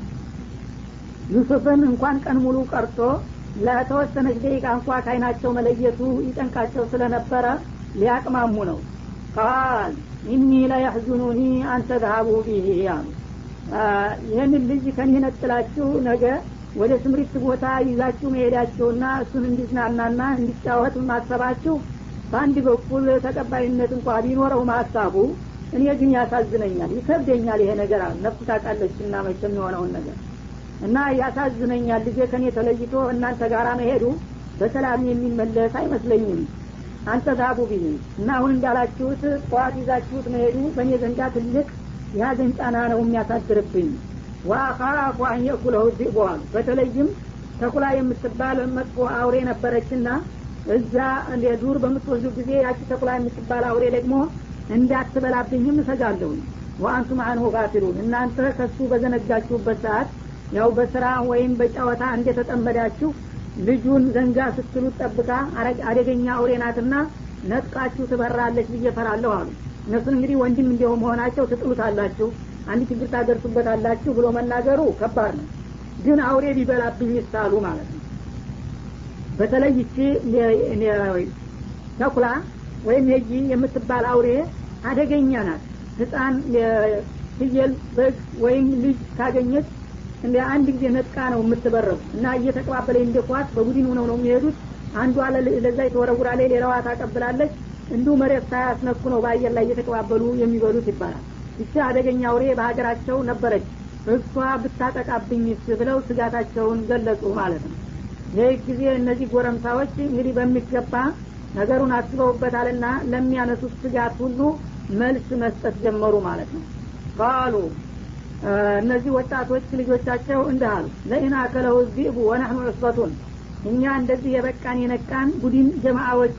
ዩሱፍን እንኳን ቀን ሙሉ ቀርቶ ለተወሰነች ደቂቃ እንኳ ከአይናቸው መለየቱ ይጨንቃቸው ስለነበረ ሊያቅማሙ ነው ቃል ኢኒ ለያሕዙኑኒ አንተ ذሃቡ ቢሂ አሉ ይህንን ልጅ ከኒህ ነጥላችሁ ነገ ወደ ስምሪት ቦታ ይዛችሁ መሄዳችሁና እሱን እንዲዝናናና እንዲጫወት ማሰባችሁ በአንድ በኩል ተቀባይነት እንኳ ቢኖረው ማሳቡ እኔ ግን ያሳዝነኛል ይከብደኛል ይሄ ነገር ነፍስ ታውቃለች እና መቼም የሆነውን ነገር እና ያሳዝነኛል ልጄ ከኔ ተለይቶ እናንተ ጋር መሄዱ በሰላም የሚመለስ አይመስለኝም አንተ ዛቡ ብኝ እና አሁን እንዳላችሁት ጠዋት ይዛችሁት መሄዱ በእኔ ዘንዳ ትልቅ የሀዘን ጫና ነው የሚያሳድርብኝ ወአኻፉ አን የእኩለሁ ዚእቡ አሉ በተለይም ተኩላ የምትባል መጥፎ አውሬ ነበረችና እዛ ዱር በምትወስዱ ጊዜ ያቺ ተኩላ የምትባል አውሬ ደግሞ እንዳትበላብኝም እሰጋለሁኝ ወአንቱም አንሁ ጋፊሉን እናንተ ከሱ በዘነጋችሁበት ሰዓት ያው በስራ ወይም በጨዋታ እንደተጠመዳችሁ ልጁን ዘንጋ ስትሉት ጠብቃ አደገኛ አውሬ ናትና ነጥቃችሁ ትበራለች ብዬ ፈራለሁ አሉ እነሱን እንግዲህ ወንድም እንዲሁ መሆናቸው ትጥሉታላችሁ አንድ ችግር ታደርሱበታላችሁ ብሎ መናገሩ ከባድ ነው ግን አውሬ ቢበላብኝ ይሳሉ ማለት ነው በተለይ ይቺ ተኩላ ወይም የጂ የምትባል አውሬ አደገኛ ናት ህፃን ፍየል በግ ወይም ልጅ ካገኘች እንደ አንድ ጊዜ ነጥቃ ነው የምትበረው እና እየተቀባበለ እንደ ኳስ በቡድን ሆነው ነው የሚሄዱት አንዷ ለዛ የተወረውራለች ሌላዋ ታቀብላለች እንዲሁ መሬት ሳያስነኩ ነው በአየር ላይ እየተቀባበሉ የሚበሉት ይባላል ይቺ አደገኛ አውሬ በሀገራቸው ነበረች እሷ ብታጠቃብኝስ ብለው ስጋታቸውን ገለጹ ማለት ነው ይህ ጊዜ እነዚህ ጎረምሳዎች እንግዲህ በሚገባ ነገሩን አስበውበታልና ለሚያነሱት ስጋት ሁሉ መልስ መስጠት ጀመሩ ማለት ነው ቃሉ እነዚህ ወጣቶች ልጆቻቸው እንዲህ አሉ ለኢን አከለሁ ዚቡ ወናህኑ ዑስበቱን እኛ እንደዚህ የበቃን የነቃን ቡድን ጀማአዎች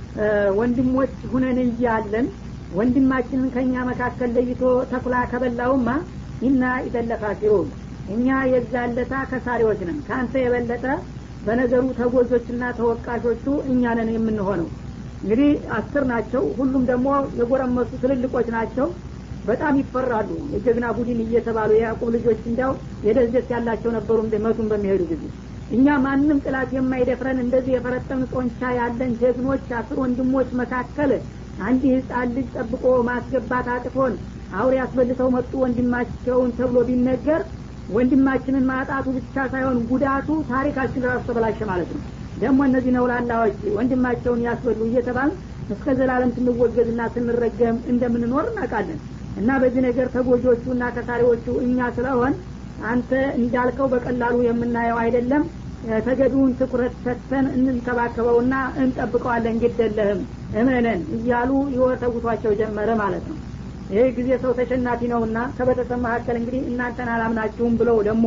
ወንድሞች ሁነን እያለን ወንድማችንን ከእኛ መካከል ለይቶ ተኩላ ከበላውማ ኢና ኢደለካፊሩን እኛ የዛለታ ከሳሪዎች ነን ከአንተ የበለጠ በነገሩ ተጎዞችና ተወቃሾቹ እኛ ነን የምንሆነው እንግዲህ አስር ናቸው ሁሉም ደግሞ የጎረመሱ ትልልቆች ናቸው በጣም ይፈራሉ የጀግና ቡድን እየተባሉ የያዕቁብ ልጆች እንዲያው የደስደስ ያላቸው ነበሩ መቱን በሚሄዱ ጊዜ እኛ ማንም ጥላት የማይደፍረን እንደዚህ የፈረጠም ጦንቻ ያለን ጀግኖች አስር ወንድሞች መካከል አንድ ህፃን ልጅ ጠብቆ ማስገባት አቅቶን አውሬ ያስበልተው መጡ ወንድማቸውን ተብሎ ቢነገር ወንድማችንን ማጣቱ ብቻ ሳይሆን ጉዳቱ ታሪካችን ራሱ ተበላሸ ማለት ነው ደግሞ እነዚህ ነውላላዎች ወንድማቸውን ያስበሉ እየተባል እስከ ዘላለም ስንወገዝና ስንረገም እንደምንኖር እናውቃለን እና በዚህ ነገር ተጎጆቹ እና ከሳሪዎቹ እኛ ስለሆን አንተ እንዳልከው በቀላሉ የምናየው አይደለም ተገቢውን ትኩረት ሰጥተን እንንከባከበውና እንጠብቀዋለን ግደለህም እመነን እያሉ ይወተጉቷቸው ጀመረ ማለት ነው ይህ ጊዜ ሰው ተሸናፊ ነውና ከቤተሰብ መካከል እንግዲህ እናንተን አላምናችሁም ብለው ደግሞ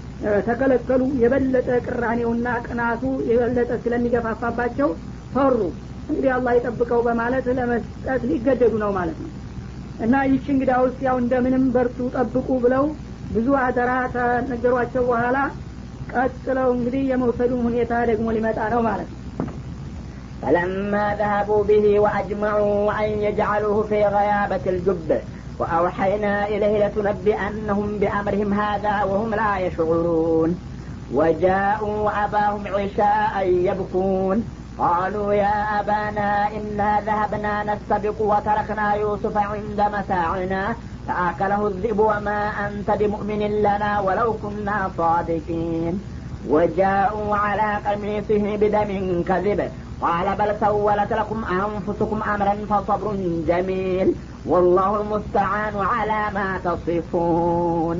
ተከለከሉ የበለጠ ቅራኔውና ቅናቱ የበለጠ ስለሚገፋፋባቸው ፈሩ እንግዲህ አላህ ይጠብቀው በማለት ለመስጠት ሊገደዱ ነው ማለት ነው እና ይቺ እንግዳ ውስጥ ያው እንደምንም በርቱ ጠብቁ ብለው ብዙ አደራ ተነገሯቸው በኋላ ቀጥለው እንግዲህ የመውሰዱን ሁኔታ ደግሞ ሊመጣ ነው ማለት ነው فلما ذهبوا به وأجمعوا أن يجعلوه في غيابة الجب وأوحينا إليه لتنبئنهم بأمرهم هذا وهم لا يشعرون وجاءوا أباهم عشاء يبكون قالوا يا أبانا إنا ذهبنا نستبق وتركنا يوسف عند متاعنا فأكله الذئب وما أنت بمؤمن لنا ولو كنا صادقين وجاءوا على قميصه بدم كذب قال بل سولت لكم أنفسكم أمرا فصبر جميل والله المستعان على ما تصفون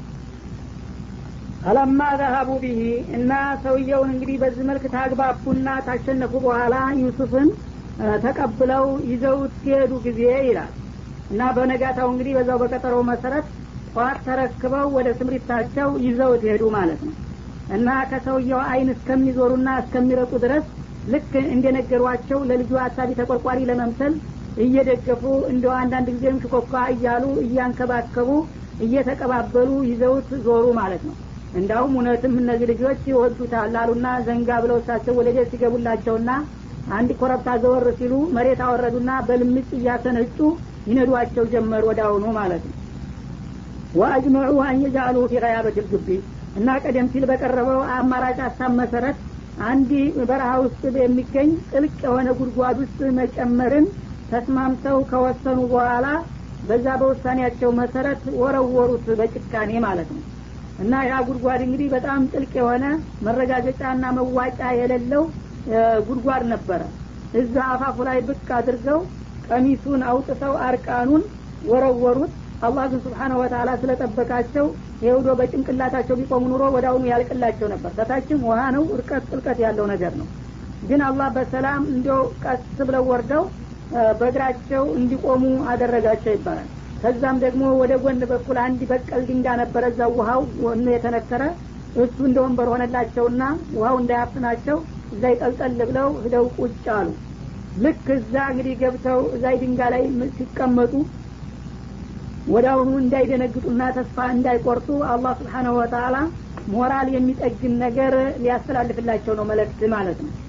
አለማ ዘሀቡ ቢሂ እና ሰውየውን እንግዲህ በዚህ መልክ ታግባቡና ታሸነፉ በኋላ ዩሱፍን ተቀብለው ይዘውት ሲሄዱ ጊዜ ይላል እና በነጋታው እንግዲህ በዛው በቀጠሮው መሰረት ጠዋት ተረክበው ወደ ስምሪታቸው ይዘውት ሄዱ ማለት ነው እና ከሰውየው አይን እስከሚዞሩና እስከሚረጡ ድረስ ልክ እንደነገሯቸው ለልጁ አሳቢ ተቆርቋሪ ለመምሰል እየደገፉ እንደ አንዳንድ ጊዜም ሽኮኳ እያሉ እያንከባከቡ እየተቀባበሉ ይዘውት ዞሩ ማለት ነው እንዳውም እውነትም እነዚህ ልጆች ይወዱታል አሉና ዘንጋ ብለው እሳቸው ወደ ቤት ሲገቡላቸውና አንድ ኮረብታ ዘወር ሲሉ መሬት አወረዱና በልምጭ እያሰነጩ ይነዷቸው ጀመር ወደ አሁኑ ማለት ነው ወአጅመዑ አንየጃአሉ ፊ ቀያበት ልግቢ እና ቀደም ሲል በቀረበው አማራጭ ሀሳብ መሰረት አንድ በረሃ ውስጥ የሚገኝ ጥልቅ የሆነ ጉድጓድ ውስጥ መጨመርን ተስማምተው ከወሰኑ በኋላ በዛ በውሳኔያቸው መሰረት ወረወሩት በጭካኔ ማለት ነው እና ያ ጉድጓድ እንግዲህ በጣም ጥልቅ የሆነ መረጋገጫና መዋጫ የሌለው ጉድጓድ ነበረ እዛ አፋፉ ላይ ብቅ አድርገው ቀሚሱን አውጥተው አርቃኑን ወረወሩት አላህ ግን ስብሓነ ወተላ ስለጠበቃቸው የውዶ በጭንቅላታቸው ቢቆሙ ኑሮ ወደ አሁኑ ያልቅላቸው ነበር ከታችም ውሃ ነው እርቀት ጥልቀት ያለው ነገር ነው ግን አላህ በሰላም እንዲው ቀስ ብለው ወርደው በእግራቸው እንዲቆሙ አደረጋቸው ይባላል ከዛም ደግሞ ወደ ጎን በኩል አንድ በቀል ድንጋ ነበረ እዛ ውሃው ወኑ የተነከረ እሱ እንደ ወንበር ሆነላቸውና ውሃው እንዳያፍናቸው እዛ ይጠልጠል ብለው ሂደው ቁጭ አሉ ልክ እዛ እንግዲህ ገብተው እዛ ድንጋ ላይ ሲቀመጡ ወደ አሁኑ እንዳይደነግጡና ተስፋ እንዳይቆርጡ አላህ ስብሓናሁ ወተላ ሞራል የሚጠግን ነገር ሊያስተላልፍላቸው ነው መለክት ማለት ነው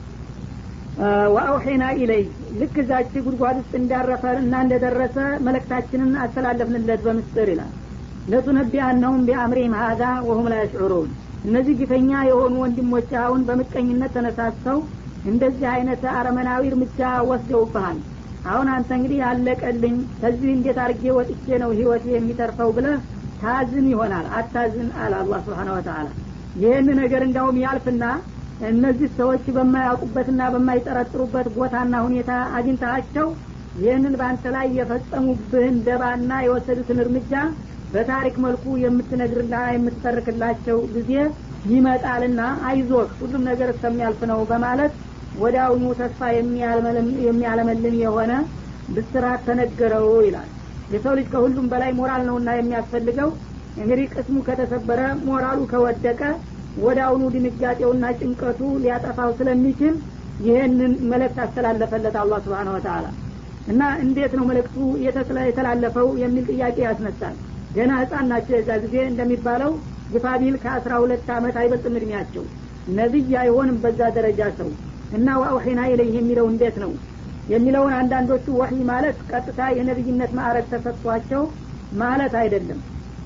ወአውሒና ኢለይ ልክ እዛች ጉድጓድ ውስጥ እንዳረፈ እና እንደደረሰ መለክታችንን አስተላለፍንለት በምስጥር ይላል ለቱነቢአነሁም ቢአምሪም ሀዛ ወሁም ላ ያሽዑሩን እነዚህ ግፈኛ የሆኑ ወንድሞች አሁን በምቀኝነት ተነሳስተው እንደዚህ አይነት አረመናዊ እርምጃ ወስደውብሃል አሁን አንተ እንግዲህ አለቀልኝ ከዚህ እንዴት አርጌ ወጥቼ ነው ህይወት የሚተርፈው ብለህ ታዝን ይሆናል አታዝን አለ አላህ ስብሓን ወተላ ይህን ነገር እንዳውም ያልፍና እነዚህ ሰዎች በማያውቁበትና በማይጠረጥሩበት ቦታና ሁኔታ አግኝታቸው ይህንን በአንተ ላይ የፈጸሙብህን ደባና የወሰዱትን እርምጃ በታሪክ መልኩ የምትነግርና የምትተርክላቸው ጊዜ ይመጣልና አይዞህ ሁሉም ነገር እስከሚያልፍ ነው በማለት ወደ አሁኑ ተስፋ የሚያለመልም የሆነ ብስራት ተነገረው ይላል የሰው ልጅ ከሁሉም በላይ ሞራል ነውና የሚያስፈልገው እንግዲህ ቅስሙ ከተሰበረ ሞራሉ ከወደቀ ወደ አሁኑ ድንጋጤውና ጭንቀቱ ሊያጠፋው ስለሚችል ይህንን መልእክት አስተላለፈለት አላህ ስብሓን ወተላ እና እንዴት ነው መልእክቱ የተላለፈው የሚል ጥያቄ ያስነሳል ገና ህጻን ናቸው የዛ ጊዜ እንደሚባለው ግፋቢል ከአስራ ሁለት አመት አይበልጥም እድሜያቸው ነቢይ አይሆንም በዛ ደረጃ ሰው እና ወአውሒና ኢለይህ የሚለው እንዴት ነው የሚለውን አንዳንዶቹ ወህይ ማለት ቀጥታ የነቢይነት ማዕረግ ተሰጥቷቸው ማለት አይደለም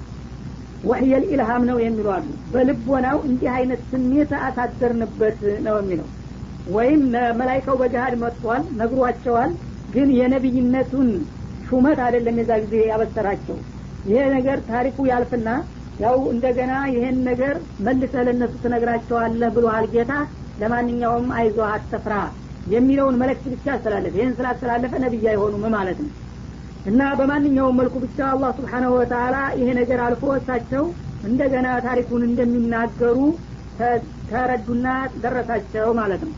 ወህየል ኢልሃም ነው የሚሉ አሉ በልቦናው እንዲህ አይነት ስሜት አሳደርንበት ነው የሚለው ወይም መላይካው በገሃድ መጥቷል ነግሯቸዋል ግን የነቢይነቱን ሹመት አይደለም የዛ ጊዜ ያበሰራቸው ይሄ ነገር ታሪኩ ያልፍና ያው እንደገና ይሄን ነገር መልሰ ለእነሱ ትነግራቸዋለህ ብሎሃል ጌታ ለማንኛውም አይዞ አትፍራ የሚለውን መልእክት ብቻ አስተላለፈ ይህን ስላስተላለፈ ነቢይ አይሆኑም ማለት ነው እና በማንኛውም መልኩ ብቻ አላህ ስብሓናሁ ወተላ ይሄ ነገር አልፎ እሳቸው እንደገና ታሪኩን እንደሚናገሩ ተረዱና ደረሳቸው ማለት ነው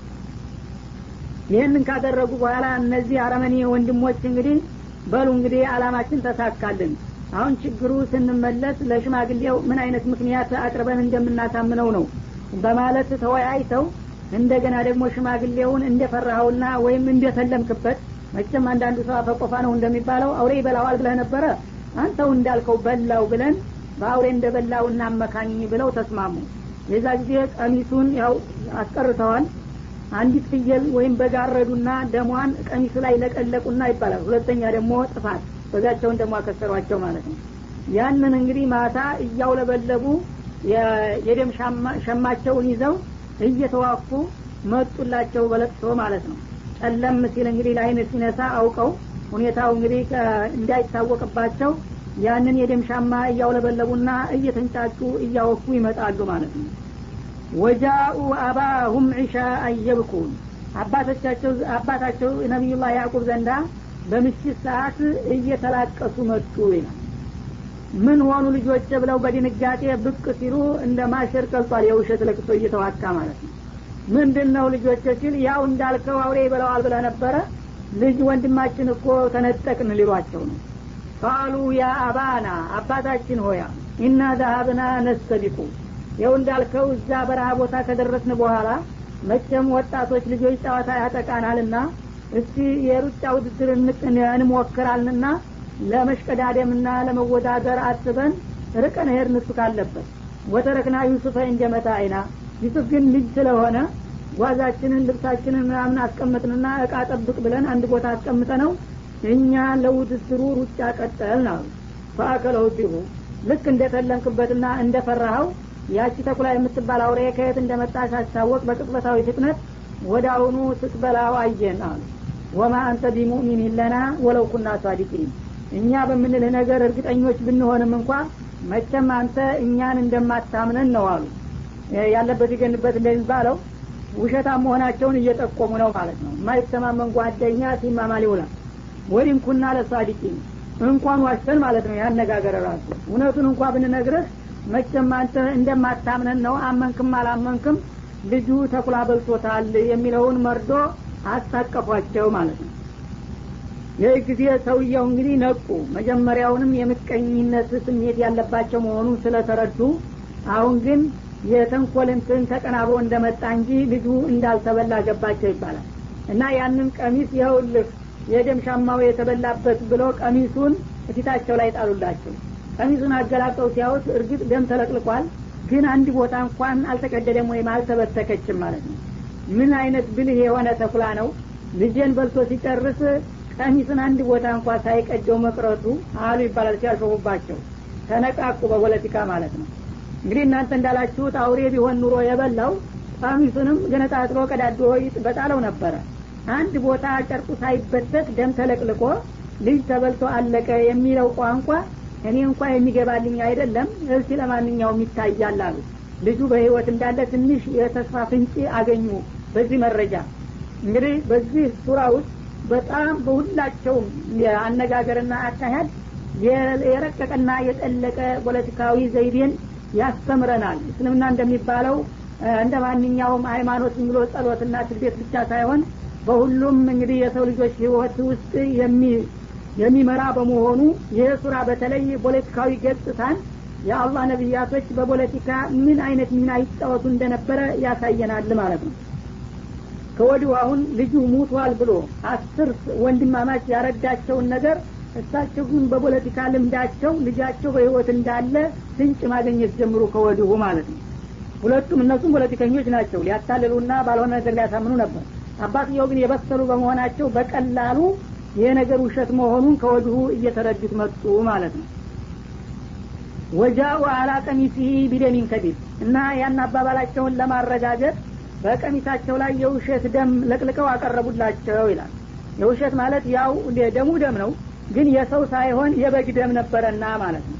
ይህንን ካደረጉ በኋላ እነዚህ አረመኔ ወንድሞች እንግዲህ በሉ እንግዲህ አላማችን ተሳካልን አሁን ችግሩ ስንመለስ ለሽማግሌው ምን አይነት ምክንያት አቅርበን እንደምናሳምነው ነው በማለት ተወያይተው እንደገና ደግሞ ሽማግሌውን እንደፈራኸውና ወይም እንደተለምክበት መቼም አንዳንዱ ሰው አፈቆፋ ነው እንደሚባለው አውሬ ይበላዋል ብለህ ነበረ አንተው እንዳልከው በላው ብለን በአውሬ እንደበላው እናመካኝ ብለው ተስማሙ የዛ ጊዜ ቀሚሱን ያው አስቀርተዋል አንዲት ፍየል ወይም በጋረዱና ደሟን ቀሚሱ ላይ ለቀለቁና ይባላል ሁለተኛ ደግሞ ጥፋት በጋቸውን ደግሞ አከሰሯቸው ማለት ነው ያንን እንግዲህ ማታ እያውለበለቡ የደም ሸማቸውን ይዘው እየተዋፉ መጡላቸው በለቅሶ ማለት ነው ጨለም ሲል እንግዲህ ለአይን ሲነሳ አውቀው ሁኔታው እንግዲህ እንዳይታወቅባቸው ያንን የደም ሻማ እያውለበለቡና እየተንጫጩ እያወኩ ይመጣሉ ማለት ነው ወጃኡ አባሁም ዒሻ አየብኩን አባቶቻቸው አባታቸው ነቢዩላህ ያዕቁብ ዘንዳ በምሽት ሰዓት እየተላቀሱ መጡ ይላል ምን ሆኑ ልጆች ብለው በድንጋጤ ብቅ ሲሉ እንደ ማሸር ቀልጧል የውሸት ለቅሶ እየተዋካ ማለት ነው ምንድን ነው ልጆች ሲል ያው እንዳልከው አውሬ ይበለዋል ብለ ነበረ ልጅ ወንድማችን እኮ ተነጠቅን ሊሏቸው ነው ቃሉ ያ አባና አባታችን ሆያ ኢና ዛሀብና ነስተቢቁ ይው እንዳልከው እዛ በረሃ ቦታ ከደረስን በኋላ መቼም ወጣቶች ልጆች ጨዋታ ያጠቃናልና እስቲ የሩጫ ውድድር እንሞክራልንና ለመሽቀዳደምና ለመወዳደር አስበን ርቀን ሄድን እሱ ካለበት ወተረክና ዩሱፈ እንደመታ አይና ዩሱፍ ግን ልጅ ስለሆነ ጓዛችንን ልብሳችንን ምናምን አስቀምጥንና እቃ ጠብቅ ብለን አንድ ቦታ አስቀምጠ ነው እኛ ለውድድሩ ሩጫ ቀጠልን አሉ ፈአከለው ዲሁ ልክ እንደተለምክበትና እንደፈራኸው ያቺ ተኩላ የምትባል አውሬ ከየት እንደመጣ ሳስታወቅ በቅጽበታዊ ፍጥነት ወደ አሁኑ ስትበላው አየን አሉ ወማ አንተ ቢሙእሚን ለና ወለው ኩና ሳዲቂን እኛ በምንልህ ነገር እርግጠኞች ብንሆንም እንኳ መቸም አንተ እኛን እንደማታምነን ነው አሉ ያለበት ይገንበት እንደሚባለው ውሸታም መሆናቸውን እየጠቆሙ ነው ማለት ነው የማይተማመን ጓደኛ ሲማማል ይውላል ወዲም ኩና ለሳዲቂን እንኳን ዋሽተን ማለት ነው ያነጋገር ራሱ እውነቱን እንኳ ብንነግርህ መቼም አንተ እንደማታምነን ነው አመንክም አላመንክም ልጁ ተኩላ በልቶታል የሚለውን መርዶ አስታቀፏቸው ማለት ነው ይህ ጊዜ ሰውየው እንግዲህ ነቁ መጀመሪያውንም የምቀኝነት ስሜት ያለባቸው መሆኑን ስለተረዱ አሁን ግን የተንኮልንትን ተቀናብሮ እንደመጣ እንጂ ልጁ እንዳልተበላ ገባቸው ይባላል እና ያንን ቀሚስ ይኸውልህ የደም ሻማው የተበላበት ብሎ ቀሚሱን እፊታቸው ላይ ጣሉላቸው ቀሚሱን አገላብጠው ሲያዩት እርግጥ ደም ተለቅልቋል ግን አንድ ቦታ እንኳን አልተቀደደም ወይም አልተበተከችም ማለት ነው ምን አይነት ብልህ የሆነ ተኩላ ነው ልጄን በልቶ ሲጨርስ ቀሚስን አንድ ቦታ እንኳ ሳይቀደው መቅረቱ አሉ ይባላል ሲያልፈቡባቸው ተነቃቁ በፖለቲካ ማለት ነው እንግዲህ እናንተ እንዳላችሁት አውሬ ቢሆን ኑሮ የበላው ቀሚሱንም ገነጣጥሎ ቀዳዶ በጣለው ነበረ አንድ ቦታ ጨርቁ ሳይበተት ደም ተለቅልቆ ልጅ ተበልቶ አለቀ የሚለው ቋንቋ እኔ እንኳ የሚገባልኝ አይደለም እርሲ ለማንኛውም ይታያል አሉ ልጁ በህይወት እንዳለ ትንሽ የተስፋ ፍንጭ አገኙ በዚህ መረጃ እንግዲህ በዚህ ሱራ ውስጥ በጣም በሁላቸውም የአነጋገርና አካሄድ የረቀቀና የጠለቀ ፖለቲካዊ ዘይቤን ያስተምረናል እስልምና እንደሚባለው እንደ ማንኛውም ሃይማኖት ብሎ ጸሎትና ስግደት ብቻ ሳይሆን በሁሉም እንግዲህ የሰው ልጆች ህይወት ውስጥ የሚመራ በመሆኑ ይህ ሱራ በተለይ ፖለቲካዊ ገጽታን የአላህ ነቢያቶች በፖለቲካ ምን አይነት ሚና ይጫወቱ እንደነበረ ያሳየናል ማለት ነው ከወዲሁ አሁን ልጁ ሙቷል ብሎ አስር ወንድማማች ያረዳቸውን ነገር እሳቸው ግን በፖለቲካ ልምዳቸው ልጃቸው በህይወት እንዳለ ፍንጭ ማግኘት ጀምሩ ከወዲሁ ማለት ነው ሁለቱም እነሱም ፖለቲከኞች ናቸው ሊያታልሉና ባልሆነ ነገር ሊያሳምኑ ነበር አባትየው ግን የበሰሉ በመሆናቸው በቀላሉ ይሄ ነገር ውሸት መሆኑን ከወዲሁ እየተረዱት መጡ ማለት ነው ወጃኡ አላ ቀሚሲህ ቢደሚን ከዲብ እና ያን አባባላቸውን ለማረጋገጥ በቀሚሳቸው ላይ የውሸት ደም ለቅልቀው አቀረቡላቸው ይላል የውሸት ማለት ያው ደሙ ደም ነው ግን የሰው ሳይሆን የበግ ደም ነበረና ማለት ነው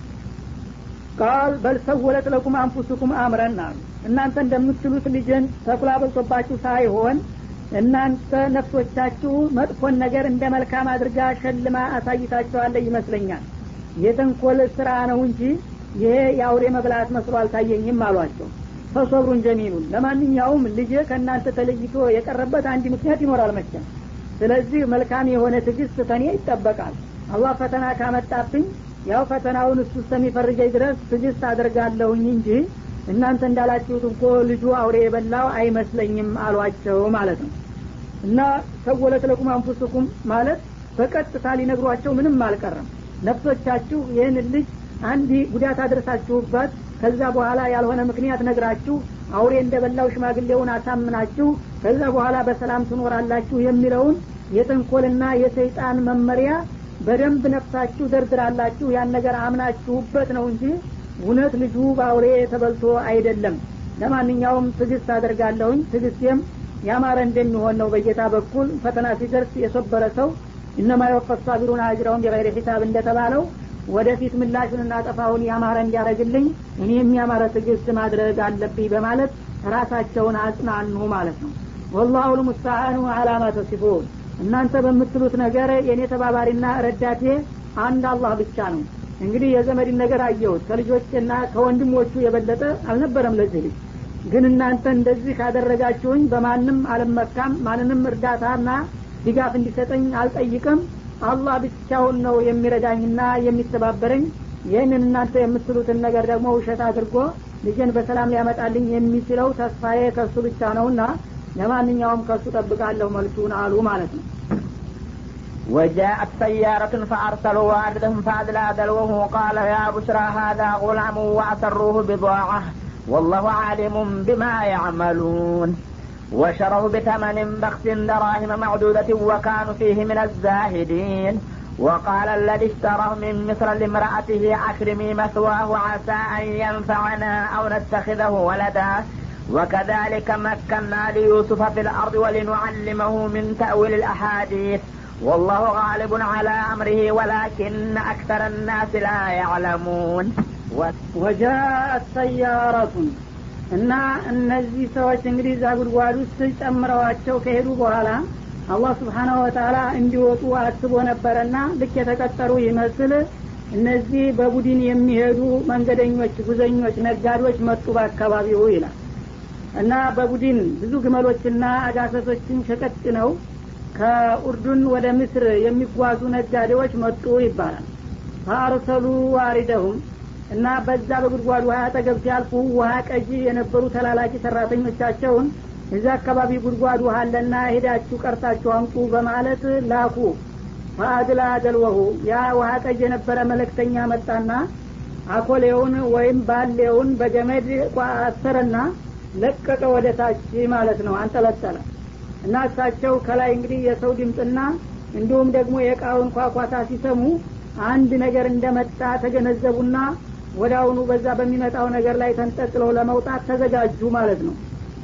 ቃል በልሰወለት ለኩም አንፉስኩም አምረን አሉ እናንተ እንደምትሉት ልጅን ተኩላ በልቶባችሁ ሳይሆን እናንተ ነፍሶቻችሁ መጥፎን ነገር እንደ መልካም አድርጋ ሸልማ አሳይታችኋለ ይመስለኛል የተንኮል ስራ ነው እንጂ ይሄ የአውሬ መብላት መስሎ አልታየኝም አሏቸው ፈሶብሩን ጀሚሉን ለማንኛውም ልጅ ከእናንተ ተለይቶ የቀረበት አንድ ምክንያት ይኖራል መቼም ስለዚህ መልካም የሆነ ትግስት ተኔ ይጠበቃል አላህ ፈተና ካመጣብኝ ያው ፈተናውን እሱ እስከሚፈርጀኝ ድረስ ትግስት አድርጋለሁኝ እንጂ እናንተ እንዳላችሁት እንኮ ልጁ አውሬ የበላው አይመስለኝም አሏቸው ማለት ነው እና ሰወለት ለኩም አንፉስኩም ማለት በቀጥታ ሊነግሯቸው ምንም አልቀረም ነፍሶቻችሁ ይህን ልጅ አንድ ጉዳት አድረሳችሁበት ከዛ በኋላ ያልሆነ ምክንያት ነግራችሁ አውሬ እንደበላው ሽማግሌውን አሳምናችሁ ከዛ በኋላ በሰላም ትኖራላችሁ የሚለውን የጥንኮልና የሰይጣን መመሪያ በደንብ ነፍሳችሁ ደርድራላችሁ ያን ነገር አምናችሁበት ነው እንጂ እውነት ልጁ በአውሬ ተበልቶ አይደለም ለማንኛውም ትግስት አደርጋለሁኝ ትግስቴም ያማረ እንደሚሆን ነው በጌታ በኩል ፈተና ሲደርስ የሶበረ ሰው እነማ የወፈት ሳቢሩን አጅረውን ቢገይር ሒሳብ እንደተባለው ወደፊት ምላሹንና ጠፋውን ያማረ እንዲያደረግልኝ እኔ የሚያማረ ትግስት ማድረግ አለብኝ በማለት ራሳቸውን አጽናኑ ማለት ነው ወላሁ ልሙስተዓኑ አላማ ተሲፉን እናንተ በምትሉት ነገር የእኔ ተባባሪና ረዳቴ አንድ አላህ ብቻ ነው እንግዲህ የዘመድን ነገር አየሁት ከልጆችና ከወንድሞቹ የበለጠ አልነበረም ለዚህ ልጅ ግን እናንተ እንደዚህ ካደረጋችሁኝ በማንም አልመካም ማንንም እርዳታና ድጋፍ እንዲሰጠኝ አልጠይቅም አላህ ብቻውን ነው የሚረዳኝና የሚተባበረኝ ይህንን እናንተ የምትሉትን ነገር ደግሞ ውሸት አድርጎ ልጅን በሰላም ሊያመጣልኝ የሚችለው ተስፋዬ ከሱ ብቻ ነውና ለማንኛውም ከሱ ጠብቃለሁ መልሱን አሉ ማለት ነው وجاءت سيارة فأرسلوا والدهم فأدلى دلوه قال يا بشرى هذا غلام وأسروه بضاعة والله عالم بما يعملون وشروا بثمن بخس دراهم معدودة وكانوا فيه من الزاهدين وقال الذي اشتراه من مصر لامرأته أكرمي مثواه عسى أن ينفعنا أو نتخذه ولدا وكذلك مكنا ليوسف في الأرض ولنعلمه من تأويل الأحاديث والله غالب على أمره ولكن أكثر الناس لا يعلمون ወጃአት ሰያረቱን እና እነዚህ ሰዎች እንግዲህ እዛ ጉድጓድ ውስጥ ጨምረዋቸው ከሄዱ በኋላ አላህ ስብሓናሁ ወተላ እንዲወጡ አስቦ ነበረና ልክ የተቀጠሩ ይመስል እነዚህ በቡድን የሚሄዱ መንገደኞች ጉዘኞች ነጋዴዎች መጡ በአካባቢው ይላል እና በቡድን ብዙ ግመሎችና አጋሰሶችን ሸቀጥ ነው ከኡርዱን ወደ ምስር የሚጓዙ ነጋዴዎች መጡ ይባላል ፈአርሰሉ ዋሪደሁም እና በዛ በጉድጓድ ውሃ አጠገብ ሲያልፉ ውሃ ቀጂ የነበሩ ተላላኪ ሰራተኞቻቸውን እዚ አካባቢ ጉድጓድ ውሃ አለና ሄዳችሁ ቀርታችሁ አምጡ በማለት ላኩ ፈአድላ ደልወሁ ያ ውሃ ቀጅ የነበረ መለክተኛ መጣና አኮሌውን ወይም ባሌውን በገመድ አሰረና ለቀቀ ወደ ታች ማለት ነው አንጠለጠለ እና እሳቸው ከላይ እንግዲህ የሰው ድምፅና እንዲሁም ደግሞ የእቃውን ኳኳታ ሲሰሙ አንድ ነገር እንደመጣ ተገነዘቡና ወደ አሁኑ በዛ በሚመጣው ነገር ላይ ተንጠጥለው ለመውጣት ተዘጋጁ ማለት ነው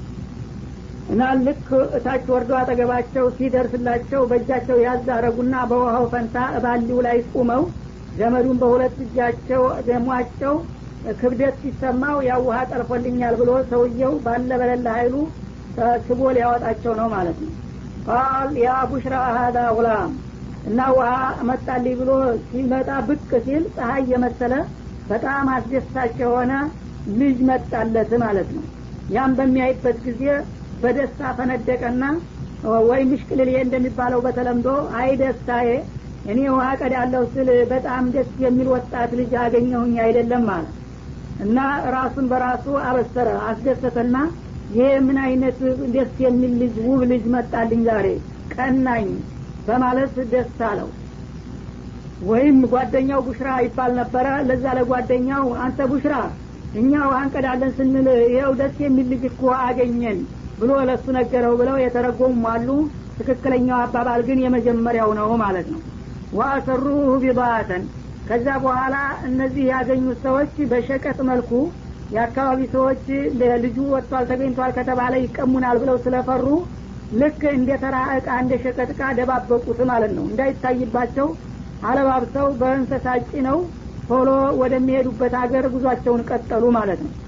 እና ልክ እታች ወርዶ አጠገባቸው ሲደርስላቸው በእጃቸው ያዝ አረጉና በውሃው ፈንታ ባሊው ላይ ቁመው ገመዱን በሁለት እጃቸው ደሟቸው ክብደት ሲሰማው ያ ውሃ ጠልፎልኛል ብሎ ሰውየው ባለ በለለ ሀይሉ ስቦ ሊያወጣቸው ነው ማለት ነው ቃል ያ ቡሽራ ሀዳ ጉላም እና ውሃ መጣልኝ ብሎ ሲመጣ ብቅ ሲል ፀሀይ የመሰለ በጣም አስደሳች የሆነ ልጅ መጣለት ማለት ነው ያም በሚያይበት ጊዜ በደስታ ፈነደቀና ወይ ምሽቅልል እንደሚባለው በተለምዶ አይ ደስታዬ እኔ ውሃ ቀዳለሁ ስል በጣም ደስ የሚል ወጣት ልጅ አገኘሁኝ አይደለም ማለት እና ራሱን በራሱ አበሰረ አስደሰተና ይሄ ምን አይነት ደስ የሚል ልጅ ውብ ልጅ መጣልኝ ዛሬ ቀናኝ በማለት ደስ አለው ወይም ጓደኛው ቡሽራ ይባል ነበረ ለዛ ለጓደኛው አንተ ቡሽራ እኛ ውሃ እንቀዳለን ስንል ይኸው ደስ የሚል ልጅ እኮ አገኘን ብሎ ለሱ ነገረው ብለው የተረጎሙ አሉ ትክክለኛው አባባል ግን የመጀመሪያው ነው ማለት ነው ወአሰሩሁ ቢባተን ከዛ በኋላ እነዚህ ያገኙት ሰዎች በሸቀጥ መልኩ የአካባቢ ሰዎች ልጁ ወጥቷል ተገኝቷል ከተባለ ይቀሙናል ብለው ስለፈሩ ልክ እንደ ተራ እቃ እንደ ሸቀጥ እቃ ደባበቁት ማለት ነው እንዳይታይባቸው አለባብሰው በእንሰሳ ነው ቶሎ ወደሚሄዱበት ሀገር ጉዟቸውን ቀጠሉ ማለት ነው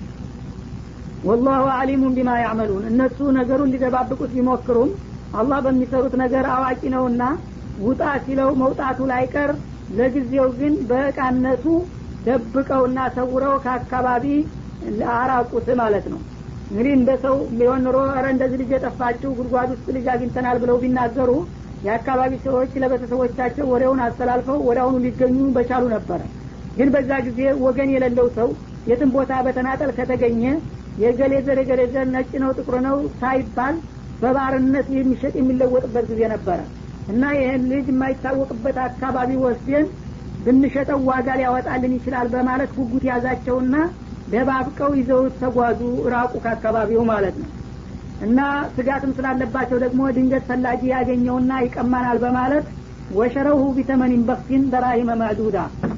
ወላሁ አሊሙን ቢማ ያዕመሉን እነሱ ነገሩን ሊደባብቁት ቢሞክሩም አላህ በሚሰሩት ነገር አዋቂ ነውና ውጣ ሲለው መውጣቱ ላይቀር ለጊዜው ግን በእቃነቱ ደብቀውና ሰውረው ከአካባቢ አራቁት ማለት ነው እንግዲህ እንደ ሰው ቢሆን ኑሮ ረ እንደዚህ ልጅ የጠፋችው ጉድጓድ ውስጥ ልጅ አግኝተናል ብለው ቢናገሩ የአካባቢ ሰዎች ለቤተሰቦቻቸው ወሬውን አስተላልፈው ወደ አሁኑ ሊገኙ በቻሉ ነበረ ግን በዛ ጊዜ ወገን የሌለው ሰው የትም ቦታ በተናጠል ከተገኘ የገሌ ዘር የገሌ ዘር ነጭ ነው ጥቁር ነው ሳይባል በባርነት የሚሸጥ የሚለወጥበት ጊዜ ነበረ እና ይህን ልጅ የማይታወቅበት አካባቢ ወስደን ብንሸጠው ዋጋ ሊያወጣልን ይችላል በማለት ጉጉት ያዛቸውና ደባብቀው ይዘውት ተጓዙ ራቁ ከአካባቢው ማለት ነው እና ስጋትም ስላለባቸው ደግሞ ድንገት ፈላጊ ያገኘውና ይቀማናል በማለት ወሸረውሁ ቢተመኒን በክሲን በራሂመ ማዕዱዳ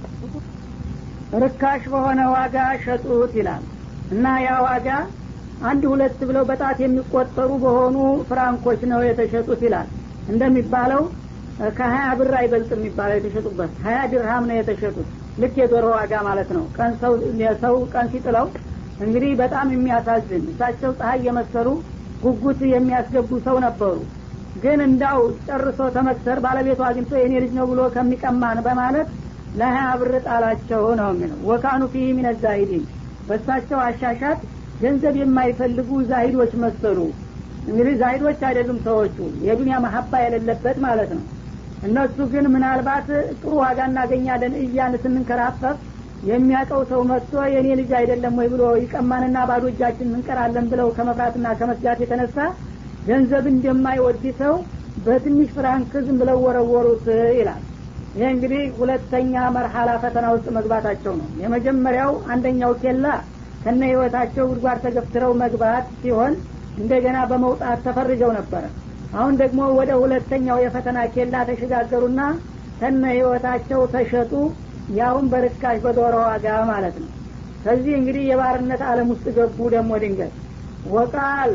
ርካሽ በሆነ ዋጋ ሸጡት ይላል እና ያ ዋጋ አንድ ሁለት ብለው በጣት የሚቆጠሩ በሆኑ ፍራንኮች ነው የተሸጡት ይላል እንደሚባለው ከሀያ ብር አይበልጥ የሚባለው የተሸጡበት ሀያ ድርሃም ነው የተሸጡት ልክ የዶሮ ዋጋ ማለት ነው ቀን ሰው ሰው ቀን ሲጥለው እንግዲህ በጣም የሚያሳዝን እሳቸው ፀሀይ የመሰሉ ጉጉት የሚያስገቡ ሰው ነበሩ ግን እንዳው ጨርሶ ተመክሰር ባለቤቱ አግኝቶ የኔ ልጅ ነው ብሎ ከሚቀማን በማለት ለሀያ ብር ጣላቸው ነው የሚለው ወካኑ ፊህ ሚነ ዛሂዲን በሳቸው አሻሻት ገንዘብ የማይፈልጉ ዛሂዶች መሰሉ እንግዲህ ዛሂዶች አይደሉም ሰዎቹ የዱንያ መሀባ የሌለበት ማለት ነው እነሱ ግን ምናልባት ጥሩ ዋጋ እናገኛለን እያን ስንንከራፈፍ የሚያውቀው ሰው መጥቶ የእኔ ልጅ አይደለም ወይ ብሎ ይቀማንና ባዶ እጃችን እንቀራለን ብለው ከመፍራትና ከመስጋት የተነሳ ገንዘብ እንደማይወድ ሰው በትንሽ ፍራንክ ዝም ብለው ወረወሩት ይላል ይህ እንግዲህ ሁለተኛ መርሐላ ፈተና ውስጥ መግባታቸው ነው የመጀመሪያው አንደኛው ኬላ ከነ ህይወታቸው ጉድጓድ ተገፍትረው መግባት ሲሆን እንደገና በመውጣት ተፈርጀው ነበረ አሁን ደግሞ ወደ ሁለተኛው የፈተና ኬላ ተሸጋገሩና ከነ ህይወታቸው ተሸጡ ያውን በርካሽ በዶሮ ዋጋ ማለት ነው ከዚህ እንግዲህ የባርነት አለም ውስጥ ገቡ ደግሞ ድንገት ወቃል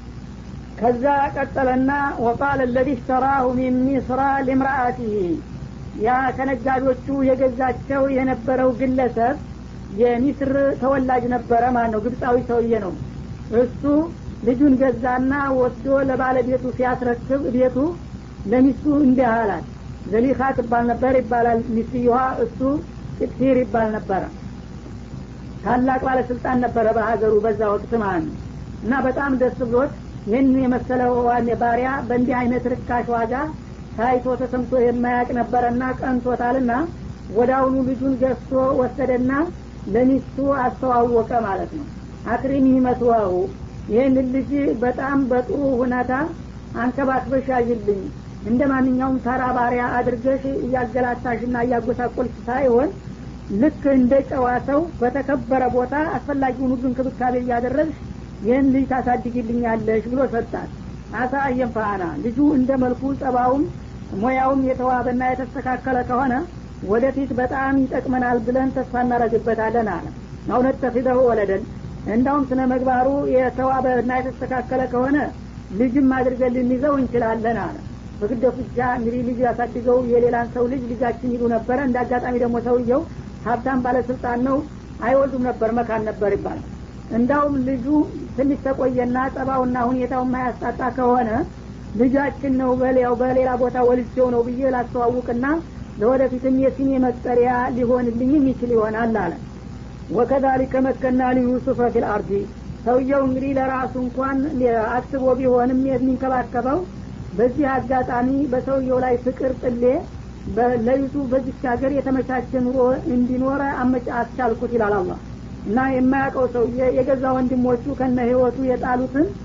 ከዛ ቀጠለና ወቃል ለዚ ሽተራሁ ሚን ሚስራ ሊምራአቲህ ያ ከነጋዴዎቹ የገዛቸው የነበረው ግለሰብ የሚስር ተወላጅ ነበረ ማለት ነው ግብፃዊ ሰውዬ ነው እሱ ልጁን ገዛና ወስዶ ለባለቤቱ ሲያስረክብ ቤቱ ለሚስቱ እንዲህ አላት ዘሊኻ ትባል ነበር ይባላል ሚስትየዋ እሱ ቅጥፊር ይባል ነበረ ታላቅ ባለስልጣን ነበረ በሀገሩ በዛ ወቅት ማለት ነው እና በጣም ደስ ብሎት ይህን የመሰለ ባሪያ በእንዲህ አይነት ርካሽ ዋጋ ታይቶ ተሰምቶ የማያቅ ነበረና ቀንቶታልና ወዳውኑ ልጁን ገዝቶ ወሰደና ለሚስቱ አስተዋወቀ ማለት ነው አክሪሚ መስዋሁ ይህን ልጅ በጣም በጥሩ ሁኔታ አንከባክበሽ ያዥልኝ እንደ ማንኛውም ተራ ባሪያ አድርገሽ እያገላታሽና እያጎሳቆልሽ ሳይሆን ልክ እንደ ጨዋ ሰው በተከበረ ቦታ አስፈላጊውን ሁሉ እንክብካቤ እያደረግሽ ይህን ልጅ ታሳድግልኛለሽ ብሎ ሰጣት አሳ አየንፋአና ልጁ እንደ መልኩ ጸባውም ሙያውም የተዋበና የተስተካከለ ከሆነ ወደፊት በጣም ይጠቅመናል ብለን ተስፋ እናደረግበታለን አለ እውነት ተፊደሁ ወለደን እንዳውም ስነ መግባሩ የተዋበና የተስተካከለ ከሆነ ልጅም አድርገን ልንይዘው እንችላለን አለ በግደቱ ብቻ እንግዲህ ልጅ ያሳድገው የሌላን ሰው ልጅ ልጃችን ይሉ ነበረ እንደ አጋጣሚ ደግሞ ሰውየው ሀብታም ባለስልጣን ነው አይወልዱም ነበር መካን ነበር ይባላል እንዳውም ልጁ ትንሽ ተቆየና ጸባውና ሁኔታው ማያስጣጣ ከሆነ ልጃችን ነው በሌላው በሌላ ቦታ ወልጄው ነው ብዬ ላስተዋውቅና ለወደፊትም የስሜ መጠሪያ ሊሆንልኝም ይችል ይሆናል አለ ወከዛሊከ መከና ሊዩሱፈ ፊል አርዲ ሰውየው እንግዲህ ለራሱ እንኳን አስቦ ቢሆንም የሚንከባከበው በዚህ አጋጣሚ በሰውየው ላይ ፍቅር ጥሌ ለዩሱፍ በዚች ሀገር የተመቻቸ ኑሮ እንዲኖረ አመጫ አስቻልኩት ይላል አላህ እና የማያውቀው ሰውዬ የገዛ ወንድሞቹ ከነ ህይወቱ የጣሉትን